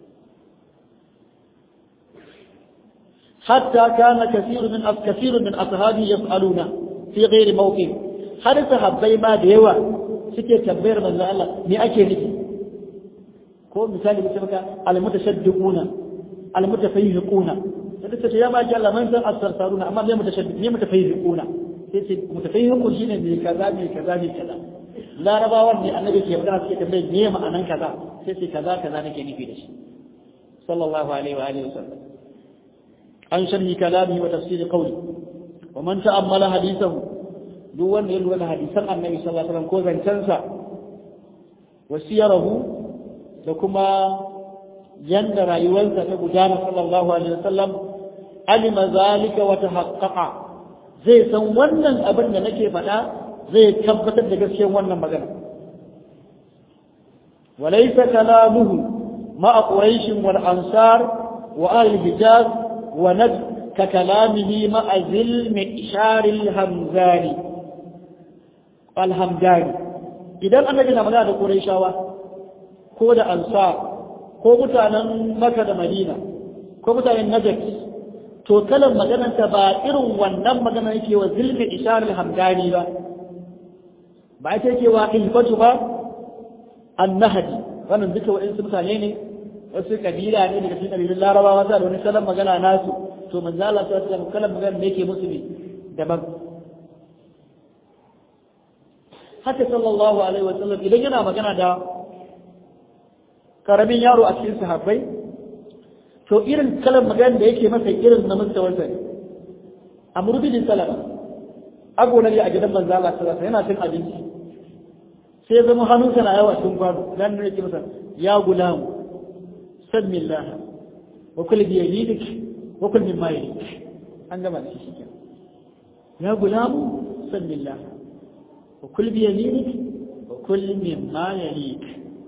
حتى كان كثير من كثير من أصحابه يسألون في غير موقف har sahabbai ma da yawa suke tambayar manzo Allah me ake nufi ko misali mutum ka almutashaddiquna almutafayyiquna sai ce ya ba ki Allah man san asarsaruna amma me mutashaddiq me mutafayyiquna sai ce mutafayyiqu shine me kaza me kaza me kaza larabawan ne annabi ke magana suke tambaye me ma'anan kaza sai ce kaza kaza nake nufi da shi sallallahu alaihi wa alihi wasallam an sharhi kalami wa tafsir qawli wa man ta'ammala hadithahu duk wanda ya lura da hadisan annabi sallallahu alaihi wasallam ko zancensa wasiyarahu da kuma yanda rayuwarsa ta gudana sallallahu alaihi wasallam alima zalika wa tahaqqaqa zai san wannan abin da nake faɗa zai tabbatar da gaskiyar wannan magana walaysa kalamuhu ma'a quraish wal ansar wa ahli hijaz wa najd ka kalamihi ma'a zil mi'shar al-hamzani alhamdani idan annabi na magana da Qurayshawa ko da Ansar ko mutanen Makka da Madina ko mutanen Najd to kalan maganar ta ba irin wannan magana yake wa zilmi ishar alhamdani ba ba ita yake wa ilfatu ba annahdi wannan duka wa'in su mutane ne wasu kabila ne daga cikin kabilun Larabawa da wani kalan magana nasu to manzo Allah sallallahu alaihi wasallam kalan magana da yake musu ne daban haka sallallahu alaihi wasallam idan yana magana da karamin yaro a cikin sahabbai to irin kalan magana da yake masa irin na mustawarsa ne amr bin salama ago na a gidan manzo Allah sallallahu alaihi yana cin abinci sai ya zama hannunsa na yawa cikin kwano dan ne yake masa ya gulam sadmillah wa kul bi yaminik wa kul mimma yalik an gama da shi kenan ya gulam sadmillah wa kul bi yaminik wa kul mimma yalik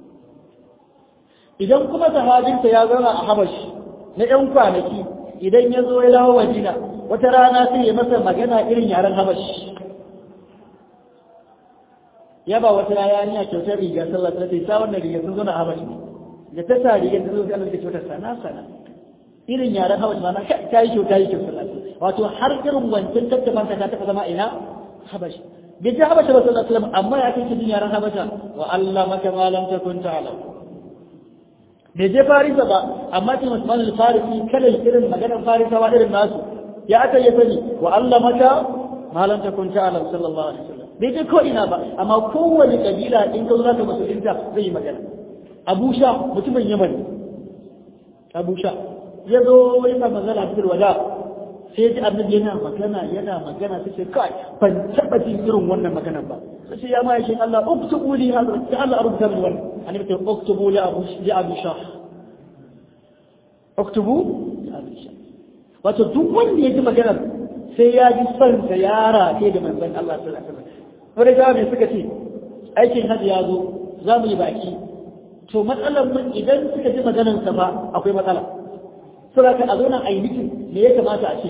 idan kuma sahabinsa ya zauna a habashi na ‘yan kwanaki idan ya zo ya dawo Madina wata rana sai ya masa magana irin yaren Habashi. Ya ba wata rana ya kyautar riga sallah ta sai sa wannan riga sun zo na Habashi. Da ta sa riga sun zo sai Allah ya kyautar sana sana. Irin yaren Habashi ma na ta yi kyauta yi kyautar sallah. Wato har irin wancan tattaban ta taɓa zama ina Habashi. Bai ji Habashi ba sallallahu alaihi wasallam amma ya kai cikin yaren Habasha wa Allah maka ma lam takun ta'lam. bai je farisa ba amma ce Usman al-Farisi kalan irin maganar farisawa irin nasu ya aka yi sani wa Allah maka malam ta kun ta'ala sallallahu alaihi wasallam bai je ko ina ba amma kowane kabila in ka zo zaka musulunta zai yi magana Abu Sha mutumin Yaman Abu Sha ya zo ya sa magana cikin wada sai ji annabi yana magana yana magana sai ce kai ban taba jin irin wannan maganar ba sai ya ma yake Allah uktubu li hada sai Allah rubuta min wannan annabi ce uktubu li abu li abi shah uktubu li abi shah wato duk wanda ya ji maganar sai ya ji son sa yara ke da manzon Allah sallallahu alaihi wasallam wanda jami'ai suka ce aikin hajji ya zo za mu yi baki to matsalar mun idan suka ji maganar sa ba akwai matsala saboda ka a zo nan ainihin me ya kamata a ce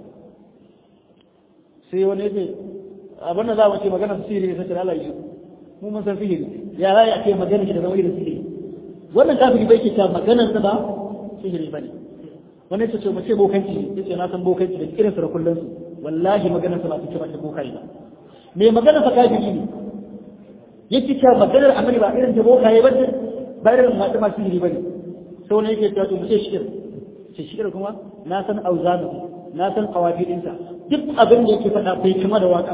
sai wani ya ce abin da za mu ce magana su sihiri sai Allah yi mu mun san sihiri ya za a ce magana shi da zama irin sihiri wannan kafiri bai ke ta maganar sa ba sihiri bane wani ya ce mu ce bokanci ya ce na san bokanci da irin sa da kullun su wallahi maganar sa ba take ba ta bokai ba me maganar sa kafiri ne yake ta maganar amali ba irin ta bokaye ba ba irin masu masu sihiri bane sai wani yake ta to mu ce shikir ce shikir kuma na san auzanu na san kawafidinsa duk abin da yake faɗa bai kama da waka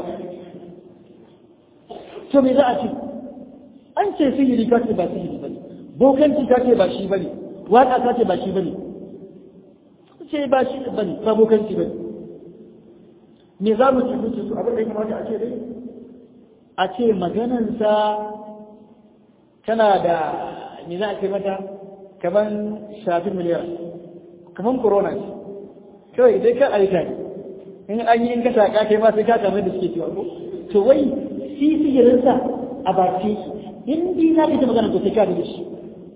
to me za a ce an ce sihiri ka ce ba sihiri bane bokanci ka ce ba shi bane waka ka ce ba shi bane ce ba shi bane ba bokanci bane me za mu ce mutu su abin da ya kamata a ce dai a ce maganansa tana da me za a ce mata kaman shafin miliyan kaman corona ce kawai dai kan aika ne in an yi in ka shaƙa kai ma sai ka kamar da suke cewa ko to wai shi sihirinsa a baki in dai za ka ji magana to sai ka da shi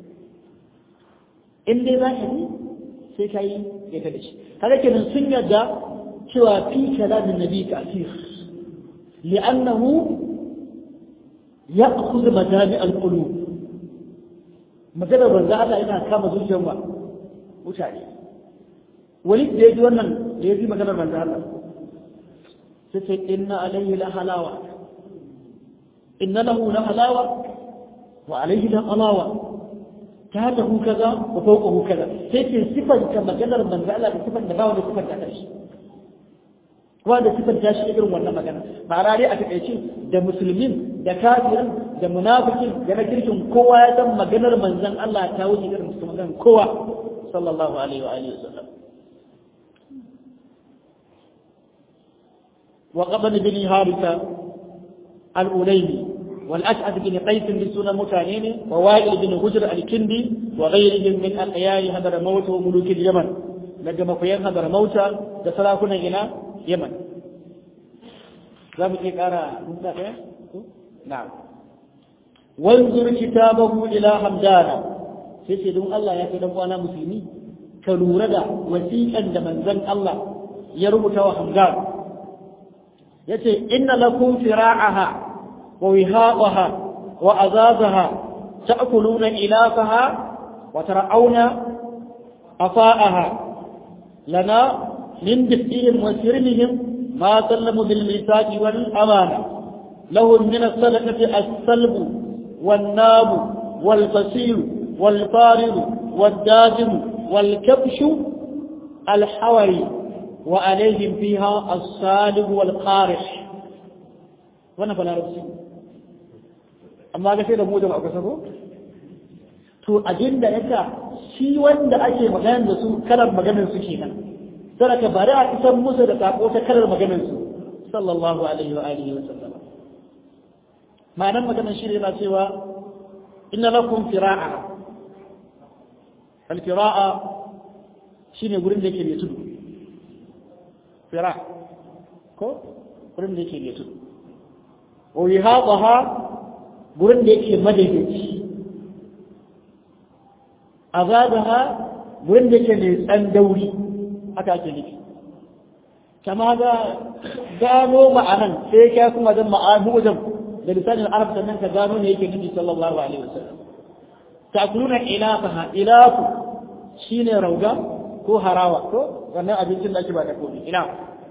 in dai za ka yi sai ka yi ya ta da shi haka kenan sun yarda cewa fi kalamin nabi ka asir li'annahu ya'khudh majami al-qulub magana banza Allah yana kama zuciyar ba mutane wani da ya ji wannan da ya ji maganar manzo Allah sai ce inna alayhi la halawa inna lahu la halawa wa alayhi la halawa ta ta hu kaza wa fawqa hu kaza sai ce sifan ka maganar manzo Allah da sifan da bawa da sifan da kashi kuma da sifan ta shi irin wannan magana ma'ana dai a takaice da musulmin da kafirin da munafikin da na kirkin kowa ya san maganar manzon Allah ta wuce irin maganar kowa sallallahu alaihi wa alihi wasallam وقبل بن هارثة الأوليمي والأشعث بن قيس بسنة متانين ووائل بن هجر الكندي وغيرهم من أخيار هدر موت وملوك اليمن لجم قيام هدر موت دسلاكنا إلى يمن زابط يقرأ نعم وانظر كتابه إلى حمدانا سيسيدون الله يا كدام وانا مسلمي كالوردا وسيئا لمن زن الله يربط وحمدان yace inna lakum fira'aha wa wihaqaha wa azazaha ta'kuluna ilafaha wa tar'auna afa'aha lana min bihim wa sirmihim ma sallamu bil misaqi wal amana lahum min as-sadaqati as-salb wan nab wal qasil wal farid wal dajim wal kabsh al hawari wa alaihim fiha as-salib wal qarih wannan fa larabci amma ga sai da mu da aka sako to abinda yasa shi wanda ake magana da su kalar maganar su kenan saraka bari a isan musu da sako ta kalar maganar su sallallahu alaihi wa alihi wa sallam ma'anar maganar shi yana cewa inna lakum fira'a al-fira'a shine gurin da yake mai tudu fira ko gurin da yake mai tudu wa yihadaha gurin da yake madaidaici azabaha gurin da yake mai tsandauri haka ake nufi kama ga gano ma'anan sai ka kuma zan ma'anu wajen da lisanin arab sannan ka gano ne yake nufi sallallahu alaihi wasallam takuluna ilafaha ilafu shine rauga ko harawa ko wannan abincin da ake ba da komi ila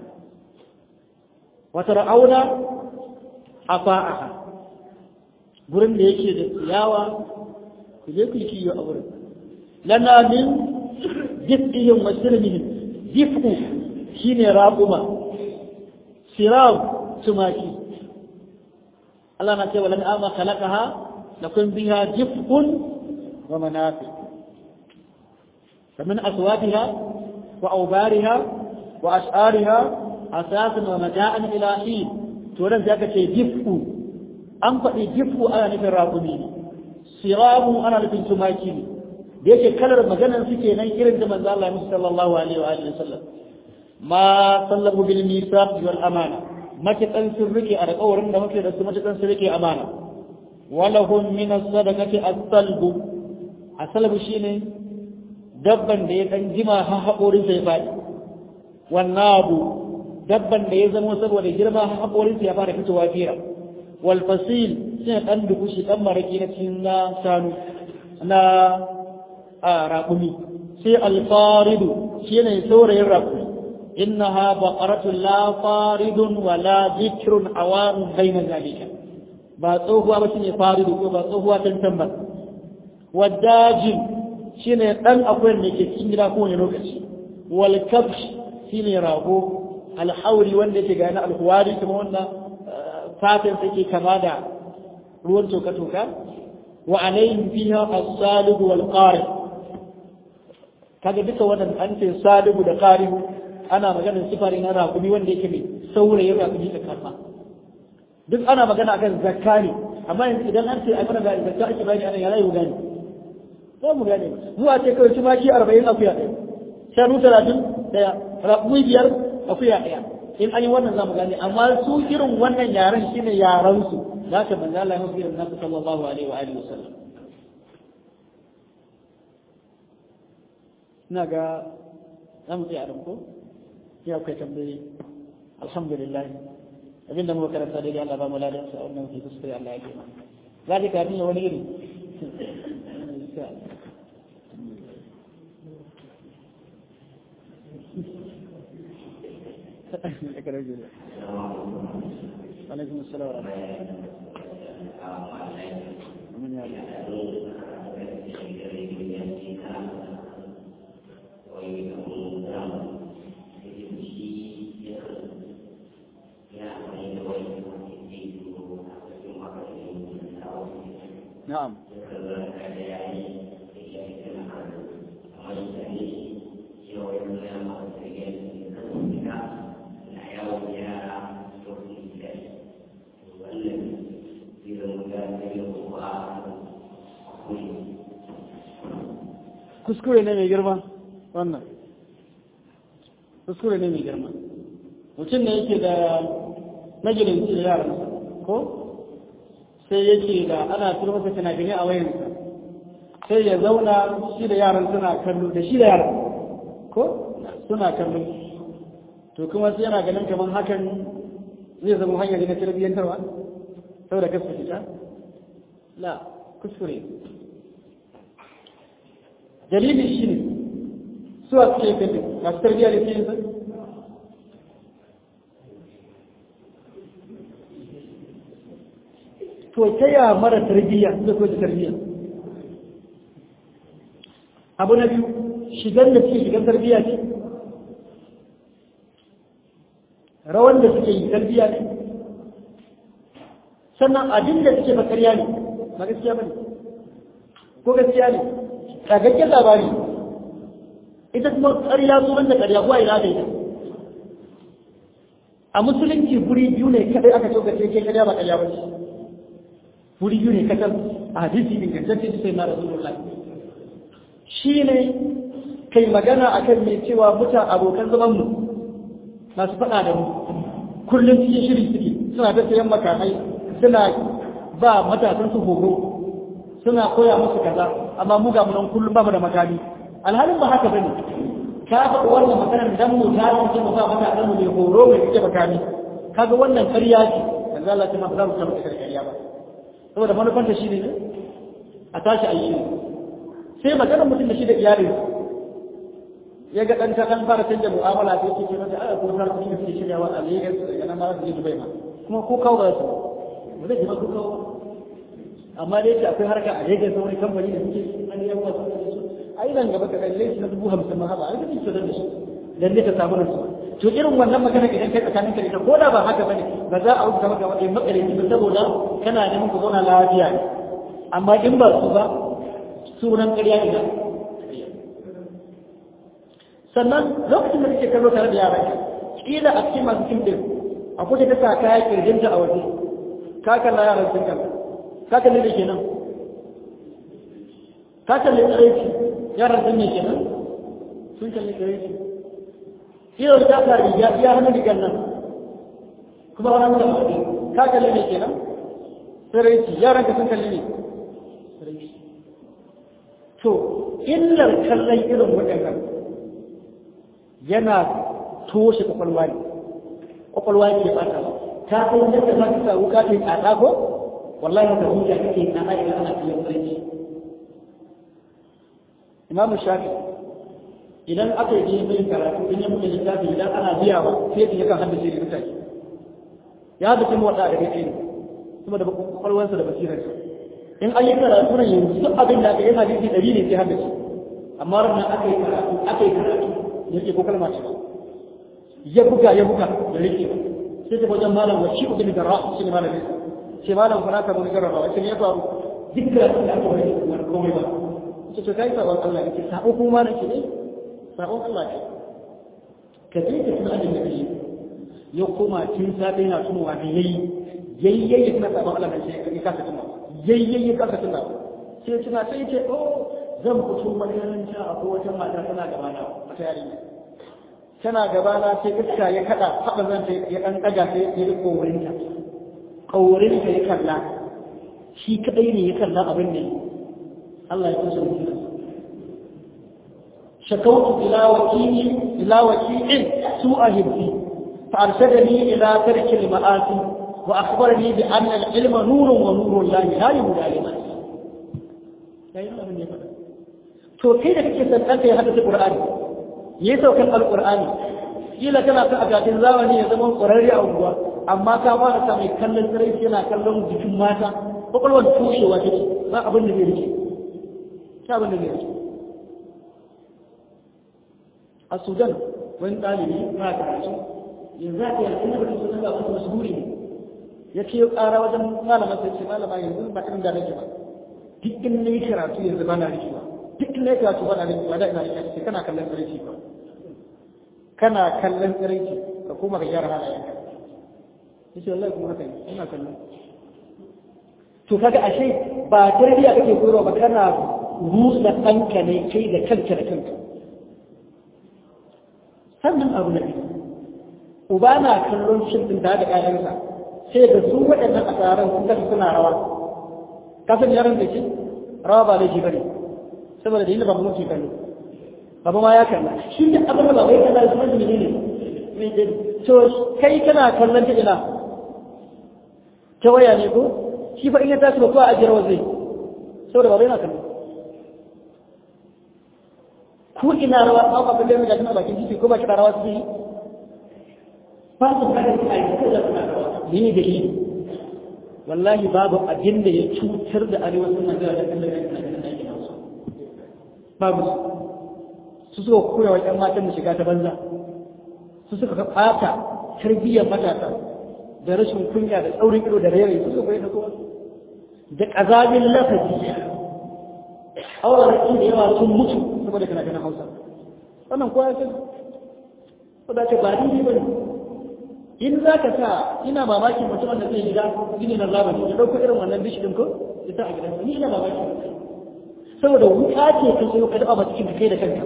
wa tar'auna afa'aha gurin da yake da ciyawa ku je ku yi kiyo a gurin lana min jif'ihim wa sirmihim jif'u shine raquma sirab tumaki Allah na ce wa lan ama khalaqaha lakum biha jif'un wa manafi فمن أصواتها وأوبارها وأشعارها أساسا ومتاعا إلى حين تولد ذاك شيء جفء أنفقي جفء أنا نفي الراقمين صرام أنا نفي تماكين ديك كلر مجانا سكي نيكير انت من الله صلى الله عليه وآله وسلم ما صلبوا بالميثاق والأمانة ما تتنسر بك أنا أورن ما تتنسر ما تتنسر بك أمانة ولهم من الصدقة الصلب الصلب شيني dabban da ya dan jima ha haƙorinsa ya faɗi wannan abu dabban da ya zama saboda girma ha haƙorinsa ya fara fitowa fira wal fasil shi ɗan dukushi ɗan maraki na cikin na shanu na a raƙumi sai alfaridu shi ne saurayin raƙumi innaha baqaratun la faridun wa la zikrun awanun bayna zalika ba tsohuwa ba shine faridu ko ba tsohuwa tantan ba wadajin shine dan akwai da ke cikin gida kowane lokaci wal kabsh shine rago alhauri wanda yake gani alhuwari kuma wannan fatan take kama da ruwan toka toka wa alayhim fiha as-salihu wal qarib kaga duka wannan an ce salihu da qaribu ana maganar sifari na rakumi wanda yake mai saurayin rakumi da karma duk ana magana akan zakka ne amma idan an ce a mana ga zakka ake bayani anan ya rayu gani za mu gane zuwa ce kawai tumaki arba'in akuya ɗaya shanu talatin ɗaya raƙumi biyar akuya ɗaya in an yi wannan za mu gane amma su irin wannan yaren shine yaren su za ka manzo Allah ya musu irin nasu sallallahu alaihi wa alihi wasallam ina ga za mu tsaya ko ya akwai tambayi alhamdulillah abinda muka karanta daidai Allah ba mu ladan sa wannan fi kuskure Allah ya kima zalika ne wani iri عليكم السلام ورحمة الله من نعم kuskure ne mai girma wannan kuskure ne mai girma mutum ne yake da majalinci da yaran ko sai yake da ana tura masa tunagani a wayansa sai ya zauna shi da yaran suna kallo da shi da yaran ko suna kallo to kuma sai yana ganin kamar hakan zai zama hanyar na tarbiyyantarwa saboda kasu fita la kuskure dalili shi ne su a suke kallon masu tarbiyya da ke yin sa to ta ya mara tarbiyya da ko tarbiyya abu na biyu shigar da suke shigar tarbiyya ce rawan da suke yi talbiya ne sannan abin da suke ba ƙarya ne ba gaskiya ba ne ko gaskiya ne ƙagakken labari ita kuma ƙarya sunan da ƙarya kuwa ina da ita a musulunci guri biyu ne kadai aka ce gaske ke ƙarya ba ƙarya ba ce guri biyu ne kadai a hadisi ingantacce sai na rasulullahi shi ne kai magana akan mai cewa mutan abokan zaman mu masu faɗa da mu kullum cikin shiri suke suna ta sayan makamai suna ba matasan su horo suna koya musu kaza amma mu ga munan kullum ba mu da makami alhalin ba haka bane ka faɗi wannan maganar dan mu ta ce mu ba matasan mu mai horo mai kike makami kaga wannan ƙarya ce manzo Allah kuma ba za mu taɓa ƙarya ba saboda manufanta shi ne a tashi a yi sai maganar mutum da shi da iyalinsa ya ga ɗan kan fara canja mu'amala sai ce mata a ko har kuma sai shiryawa a Lagos daga nan ma su je Dubai ma kuma ko kawo ba su ba zai ba ko kawo amma dai ce akwai harka a Lagos wani kamfani da suke an yi wasu su ai nan gaba ka kalle shi na dubu hamsin ma haba ai kake so da shi dan ne ta samu nan to irin wannan magana idan kai tsakanin ka da ko da ba haka bane ba za a rubuta maka wani makare ba saboda kana neman ku zauna lafiya ne amma in ba su ba sunan ƙarya ne sannan lokacin da kake kallo tare da yaran kila a cikin masu fim din akwai ta ta kaya kirjinta a waje ka kalla yaran sun kalla ka kalli da kenan ka kalli tsaraici yaran sun ne kenan sun kalli tsaraici kila ta ka riga iya hannun rigar nan kuma wani da waje ka kalli ne kenan tsaraici yaran ka sun kalli ne tsaraici to illar kallon irin waɗannan yana toshe kwakwalwa ne kwakwalwa ne ke fata ta san yadda za ka sa wuka ta yi tsada ko wallahi haka zuciya kake na aiki ana fiye sarki imamu shafi idan aka yi yin karatu in ya mutu littafi idan ana biya ba sai ya kan haddace da mutane ya haddace mu wata da kake ne kuma da kwakwalwarsa da basirarsa in an yi karatu nan yanzu duk abin da aka yi hadisi ɗari ne sai haddace amma ranar aka yi karatu aka yi karatu yake ko kalma ce ya buga ya buga da rike sai ta wajen malam wa shi ubin garra shi ne malamin sai malam fara ka mun garra sai ya faru dukkan da aka wani wani komai ba ce to kai sabon Allah yake sabo kuma nake ne sabon Allah ne ka je ka tuna da kake ya koma tun safe yana tunowa da yayi yayyayi kuma sabon Allah ne sai ka kasa tunawa yayyayi ka kasa tunawa sai tuna sai ce oh zan fito makaranta a wata mata tana gabana wata yarinya tana gabana sai iska ya kada haɓa zan ta ya ɗan ɗaga sai ya yi ƙorinta ƙorinta ya kalla shi kaɗai ne ya kalla abin ne Allah ya kusa mutum shakautu ila wakili ila wakilin su a hibbi فأرشدني إلى ترك المآسي وأخبرني بأن العلم نور ونور الله لا يهدى لمن لا يهدى من يفعل to kai da kake san ɗanka ya haddace Qur'ani yayi saukan Al-Qur'ani kila kana kan akatin zamani ya zama ƙwararre a unguwa amma ka fara sa mai kallon tsirai yana kallon jikin mata kwakwalwar tushewa take ba abin da zai rike ta abin da zai rike a Sudan wani ɗalibi ba karatu yanzu aka yanzu na batun sunan ga wasu mashhuri ne ya ce ƙara wajen malama sai ce malama yanzu ba irin da nake ba duk in na yi karatu yanzu ba na rikewa duk ne ka tuba da ba da ina shi kana kallon tsiraici ba kana kallon tsiraici ka kuma ka gyara halayen ka yace wallahi kuma haka ne ina kallon to kaga ashe ba tarbiya kake koyarwa ba kana rusa ɗanka ne kai da kanka da kanka sannan abu na biyu uba na kallon shin din da ƴaƴansa sai da su waɗannan a tsaron sun kasa suna rawa kasan yaran da shi rawa ba laifi bane saboda da yin ba mutu kallo baba ma ya kalla shi da abin da baba ya kalla su wani ne to kai kana kallon ta ina ta waya ne ko shi fa in ya tashi ba ko a ajiyar wa zai saboda baba yana kallo ko ina rawa an ba kalle ga tana bakin titi ko ba kira rawa su yi ba su kada su aiki ko da suna rawa ne da shi wallahi babu abin da ya cutar da arewacin Najeriya da kallon yankin Najeriya babu su suka koya wa ‘yan matan da shiga ta banza su suka ɓata tarbiyyar matasa da rashin kunya da tsaurin ido da rairayi su bai da kowa da ƙazamin lafazi auren da yawa sun mutu saboda kana ganin hausa wannan kowa ya sani saboda ce ba ni ba ne in za ka sa ina mamakin mutum da zai gida gini na zamani ya ɗauko irin wannan bishi ɗin ko ya sa a gidansa ni ina mamakin saboda wuta ce ka sayo ka daɓa cikin ka kai da kanka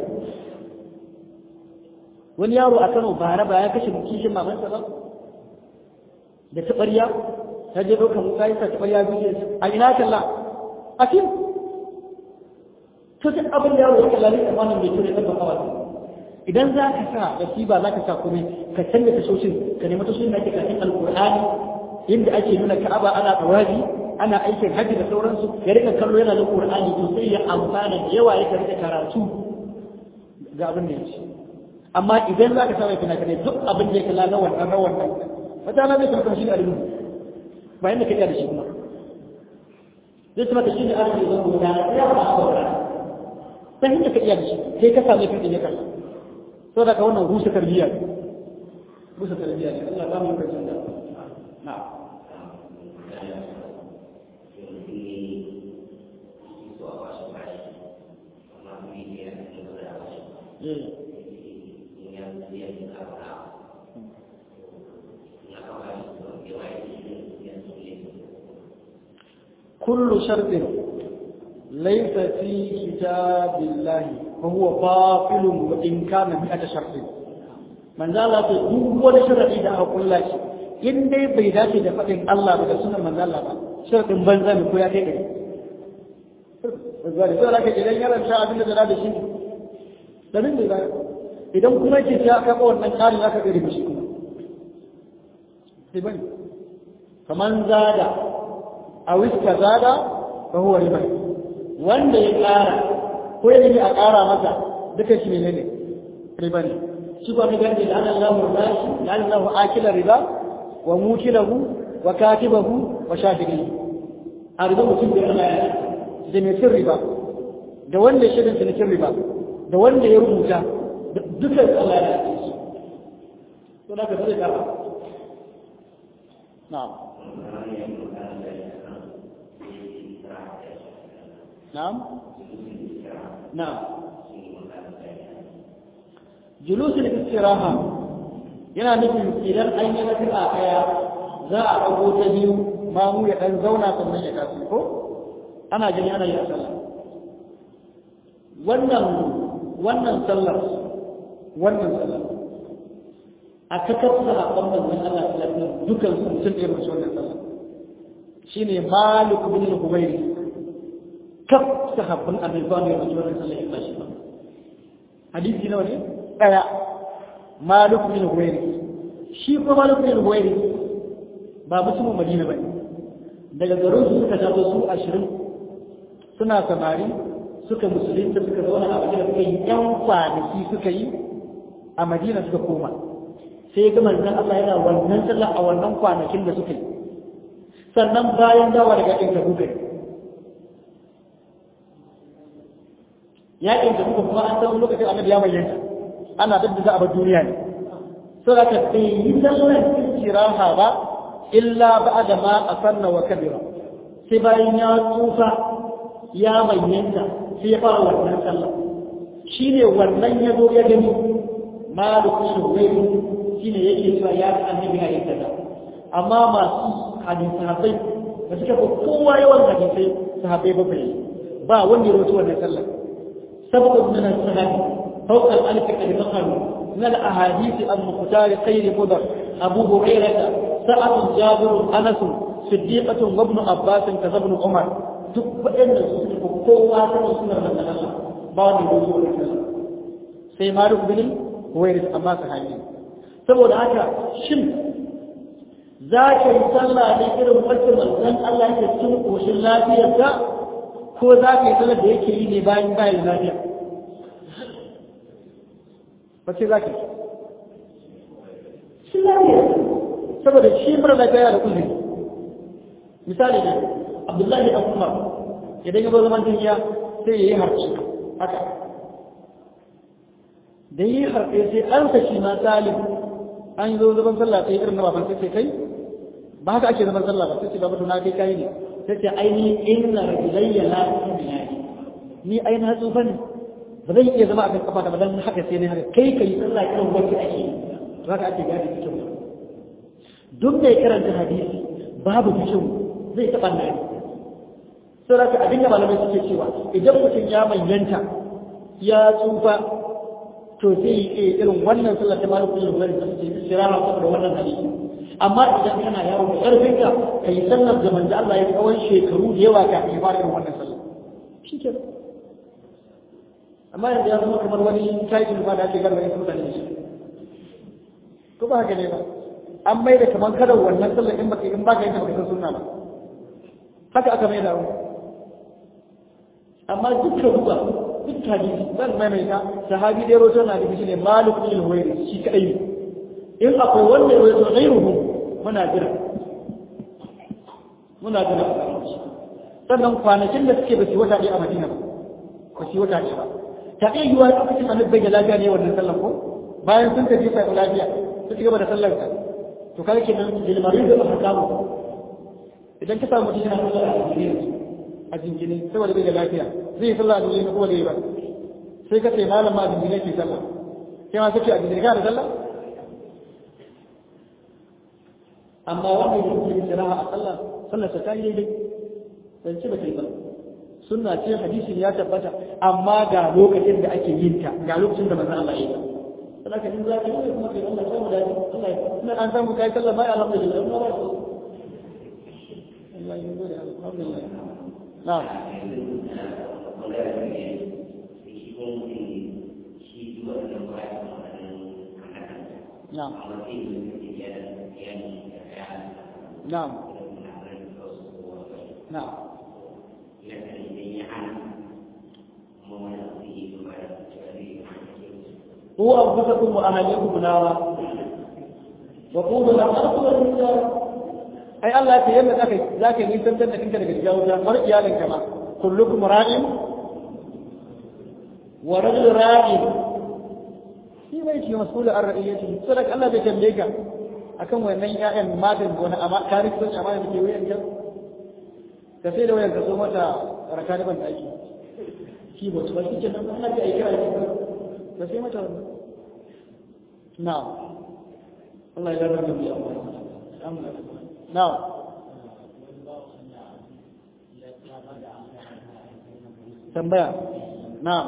wani yaro a Kano bara ba ya kashe kishin mamansa ba da taɓarya ta je ɗaukar wuka ya sa taɓarya biyu a ina kalla a fim to duk abin da yaro ya kalla ne tsammanin mai ture ɗan bakawa idan za ka sa nasiba za ka sa kuma ka canza tashoshin ka nemi tashoshin da ake kafin alkur'ani inda ake nuna ka'aba ana tawazi ana aikin hajji da sauransu ya rika kallo yana da qur'ani to sai ya amfana da yawa ya rika karatu ga abin da yake amma idan za ka sa mai fina-finai duk abin da ya kalla na wannan na wannan wata na zai tabbata shi da alimu ba yanda ka iya da shi kuma zai tabbata shi da alimu zan guda ya ba a saurara ta hanyar ka iya da shi sai ka same kan ya kalla so da ka wannan rusa tarbiyya rusa tarbiyya ne Allah ba mu karshen da na كل شرط ليس في كتاب الله فهو باطل وإن كان مئة شرط من ذا لا تدوب ولا شرط إذا أقول لك إن دي بيداتي دفتن الله بدا سنة من ذا لا شرط بنزا من كويا كيكي Zari sai laka idan yaran sha abin da zara da shi da nan da zai idan kuma yake sai aka ba wannan karin aka gari shi kuma sai bane kaman zada a wiska zada fa huwa riba wanda ya ƙara ko ya nemi a ƙara masa duka shi ne ne riba ne shi ba mai gani da Allah rashi da Allah akila riba wa mukilahu wa katibahu wa shafi'i a riba mutum da Allah ya da mai cin riba da wanda ya shirin cinikin riba da wanda ya rubuta duka Allah ya ce to da ka zai ƙara na'am نعم نعم جلوس الاستراحة yana nufin idan an yi nafi a kaya za a ɗago ta biyu mamu ya ɗan zauna sannan ya kasu ko ana gani ana yi a sallah wannan wannan sallar wannan sallar a kakar sahabban manzon Allah sallallahu alaihi wasallam dukan su mutum ɗaya mace wannan sallar shine Malik bin al-Humayri kaf sahabban annabi ba ne mutum wannan sallah ya bashi ba hadisi nawa ne daya malik bin huwairi shi ko malik bin huwairi ba mutumin madina bane daga garin su suka taso su 20 suna samari suka musulunta suka zauna a madina suka yi yan kwanaki suka yi a madina suka koma sai ga manzon Allah yana wannan sallah a wannan kwanakin da suka yi sannan bayan dawa daga ɗin tabuka yakin da muka kuma an san lokacin annabi ya bayyana ana dadda za a bar duniya ne so da ka bai yi sallar istiraha ba illa ba'da ma asanna wa kabira sai bayan ya tsufa ya bayyana sai ya fara wannan sallah shine wannan ya zo ya gani malik bin huwayr shine yake cewa ya ga annabi ya yi kaza amma masu hadisi sahabbai da suka fi kowa yawan hadisai sahabbai ba ba wanda ya rawaito wannan sallah سبق من السند فوق الألف قد ذكروا من الأحاديث المختار خير مدر أبو هريرة سعد جابر أنس صديقة وابن عباس كذا ابن عمر duk waɗanda su suka fi kowa ta sunar da Allah ba wani da zuwa da sai Malik bin Huwairis amma sahabi saboda haka shin za ka yi sallah ne irin wacce manzon Allah yake cikin koshin lafiyarsa ko za ka yi sallar da yake yi ne bayan bayan lafiya ba ce za ka yi shi lafiya saboda shi mara lafiya da uzuri misali ne abdullahi dan umar idan ya zo zaman duniya sai ya yi harci haka da yi harfe sai an shi ma talib an zo zaman sallah sai irin na baban sai kai ba haka ake zaman sallah ba sai ce babu na kai kai ne sai ce aini inna rajulayya la tu'minu ni ai na tsufa ne ba zan iya zama a kan kafa da ba dan haka sai ne haka kai kai sallah irin wacce ake to haka ake gadi cikin duk mai karanta hadisi babu cikin zai taɓa nan sai da abin da malamai suke cewa idan mutum ya manyanta ya tsufa to zai yi irin wannan sallar ta malu kullum bari ta ce shirara saboda wannan hadisi amma idan kana yawo da karfin ka kai sallar da manzo Allah ya tsawon shekaru da yawa ka yi fara wannan sallar shikenan amma yanzu ya zama kamar wani title ba da ake garba ya mutane shi ko ba haka ne ba an mai da kamar kada wannan sallar in baka in baka yin baka san sunna ba haka aka mai da abu amma dukkan duba duk hadisi zan maimaita sahabi dai roto na da shi ne malik bin huwairi shi kadai in akwai wanda ya roto ghairuhu muna jira muna jira sannan kwanakin da suke ba su wata ɗaya a madina ba ba su wata ɗaya ba ta iya yiwuwa lokacin annabi bai da lafiya ne wannan sallar ko bayan sun tafi sai lafiya su ci gaba da sallar ka to kai kenan lilmarin da aka samu idan ka samu mutum yana sallar a jingine a jingine saboda bai da lafiya zai yi sallah a jingine ko da yi ba sai ka ce malam ma a jingine ke sallah sai ma kace a jingine ka da sallah amma wanda ya yi shiraha a sallah sallar ta yi daidai dan ci ba ta yi ba sunna ce hadisin ya tabbata amma ga lokacin da ake yin ta ga lokacin da manzon Allah ya yi ta saboda in za ka yi kuma kai Allah samu dace Allah ya kuma an samu kai sallah mai alhamdulillah Allah ba su Allah ya gode alhamdulillah na'am na'am na'am na'am هو أنفسكم وأهليكم نارا وقولوا لهم أرسل الرجال أي الله يتيمم ذاك ذاك يسمى أنك أنت لك تجاوزا مرء يالك كما كلكم راع ورجل راع shi mai shi mas'ul an ra'iyati sadak Allah bai tambaye ka akan wannan ƴaƴan matan gona amma ka rike su amma da ke wayan ka ka sai da wayan ka so mata raka da ban daki shi ba su ba shi kenan Allah ya aika ka sai mata wannan na'am Allah ya rarrabe mu ya na'am tambaya na'am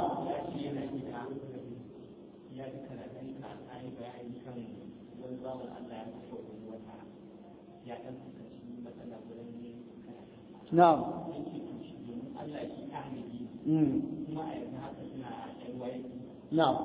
na'am na'am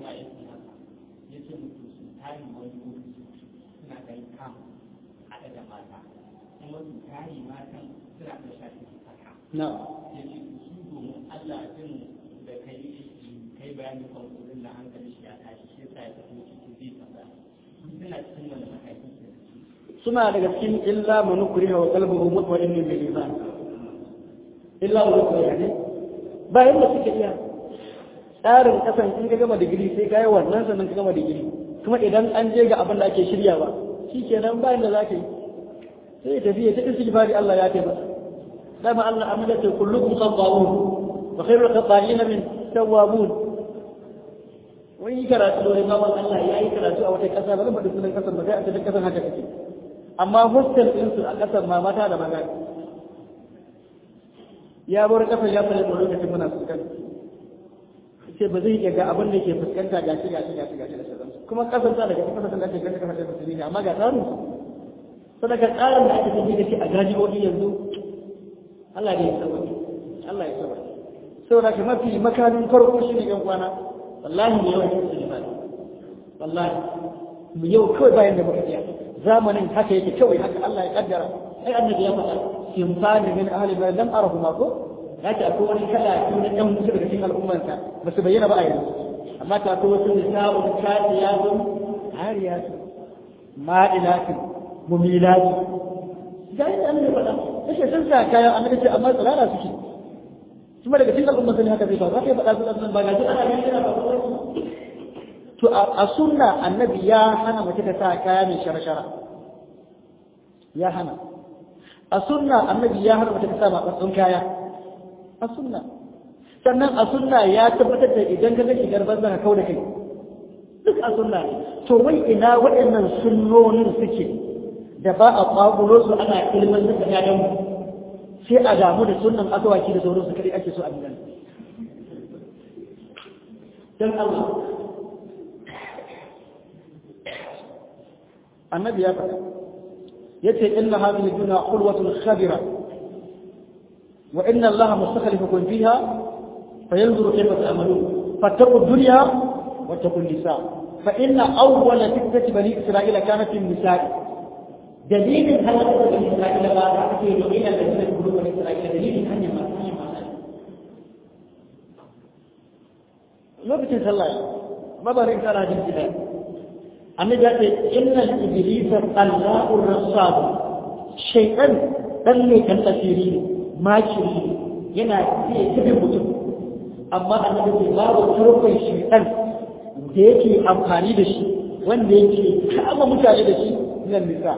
na'am Allah din da kai kai bayani kan kudin na hankali shi ya tashi shi yasa ya tafi cikin zai tambaya suna cikin wani mataki suna daga cikin illa man ukriha wa qalbuhu mutma'innun bil iman illa man ukriha ne ba yanda suke iya tsarin kasan in ka gama digiri sai ka yi wannan sannan ka gama digiri kuma idan an je ga abin da ake shirya ba shikenan ba yanda za ka yi sai tafiya ta istighfari Allah ya taimaka dama Allah amina ta kullukum khata'un wa khairul khata'in min tawwabun wani karatu da Imam Allah ya yi karatu a wata kasa ba zan faɗi sunan kasar ba sai a cikin kasar haka take amma hostel din su a kasar ma mata da maza ya bar kasar ya fara da lokacin muna fuskanta sai ba zai iya ga abin da ke fuskanta gashi gashi gashi gashi da sauransu kuma kasar ta daga cikin kasar da ake ganin kasar da musulmi ne amma ga tsarin su sadaka tsarin da ake tafi da shi a gajibobi yanzu Allah ne ya saba Allah ya saba saboda ka mafi makamin farko shi ne yan kwana wallahi ne yawan yin sulifani wallahi mu yau kawai bayan da muka iya zamanin haka yake kawai haka Allah ya kaddara ai annabi ya faɗa simfani min ahli bayan lam arahu ma ko ya ce akwai wani kala ko na ɗan mutu daga cikin al'ummarsa ba su bayyana ba a yanzu amma ta akwai wasu nisa'un kasiyatun hariyatun ma'ilatun mumilatun ga yadda annabi ya faɗa yake sun sa kayan annabi ce amma tsirara suke kuma daga cikin al'ummar ne haka zai faru haka ya faɗa su ɗan ba ga shi ana ganin yana faruwa to a sunna annabi ya hana mace ta sa kaya mai shara-shara ya hana a sunna annabi ya hana mace ta sa matsatsun kaya a sunna sannan a sunna ya tabbatar da idan ka ga shigar banza ka kau da kai duk a sunna ne to wai ina waɗannan sunnonin suke da ba a ƙwaƙulo su ana ilimin da ƴaƴan mu sai a damu da sunnan asawaki da sauran su kadai ake so a bidan dan Allah annabi ya faɗa yace inna hadhihi dunya khulwatun khabira wa inna allaha mustakhlifukum fiha fayanzuru kayfa ta'malun fattaqu dunya واتقوا النساء فإن أول فتنة بني إسرائيل كانت في النساء دليل هل بني إسرائيل ما تأتي إلى الذين يقولون بني إسرائيل دليل أن ما lokacin sallah ma ba rin kana jin kida annabi ya ce innal iblisa tallahu rassad shaytan dan ne kan tasiri makiri yana iya tabi mutum amma annabi ce babu turkon shaytan da yake amfani da shi wanda yake kama mutane da shi nan nisa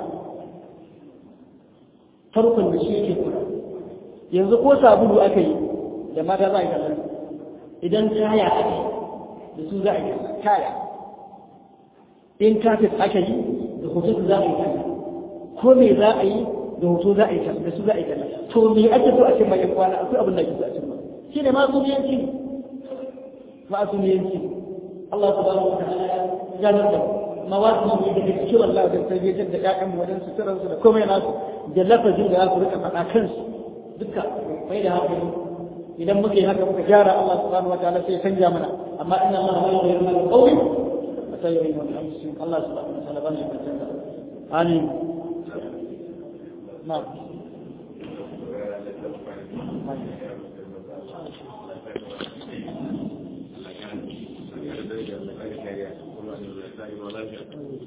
farkon da shi yake kula yanzu ko sabulu aka yi da mata za a yi kallon idan kaya aka yi da su za a yi kallon kaya in kafin aka yi da hoto za a yi kallon ko me za a yi da hoto za a yi kallon da su za a yi kallon to me ake so a cin bayan kwana akwai abin da ake so a cin ba shi ne masumiyanci masumiyanci Allah subhanahu wa ta'ala ya nuna mawasu ne daga cikin Allah da tarbiyyar da ƴaƴan mu wajen suturar su da komai nasu da lafazin da za su rika faɗa kansu duka mai da hankali idan muka yi haka muka gyara Allah subhanahu wa ta'ala sai ya canja mana amma inna Allah la yughayyiru ma biqawmin hatta yughayyiru ma bi anfusihim Allah subhanahu wa ta'ala ban shi canja amin na'am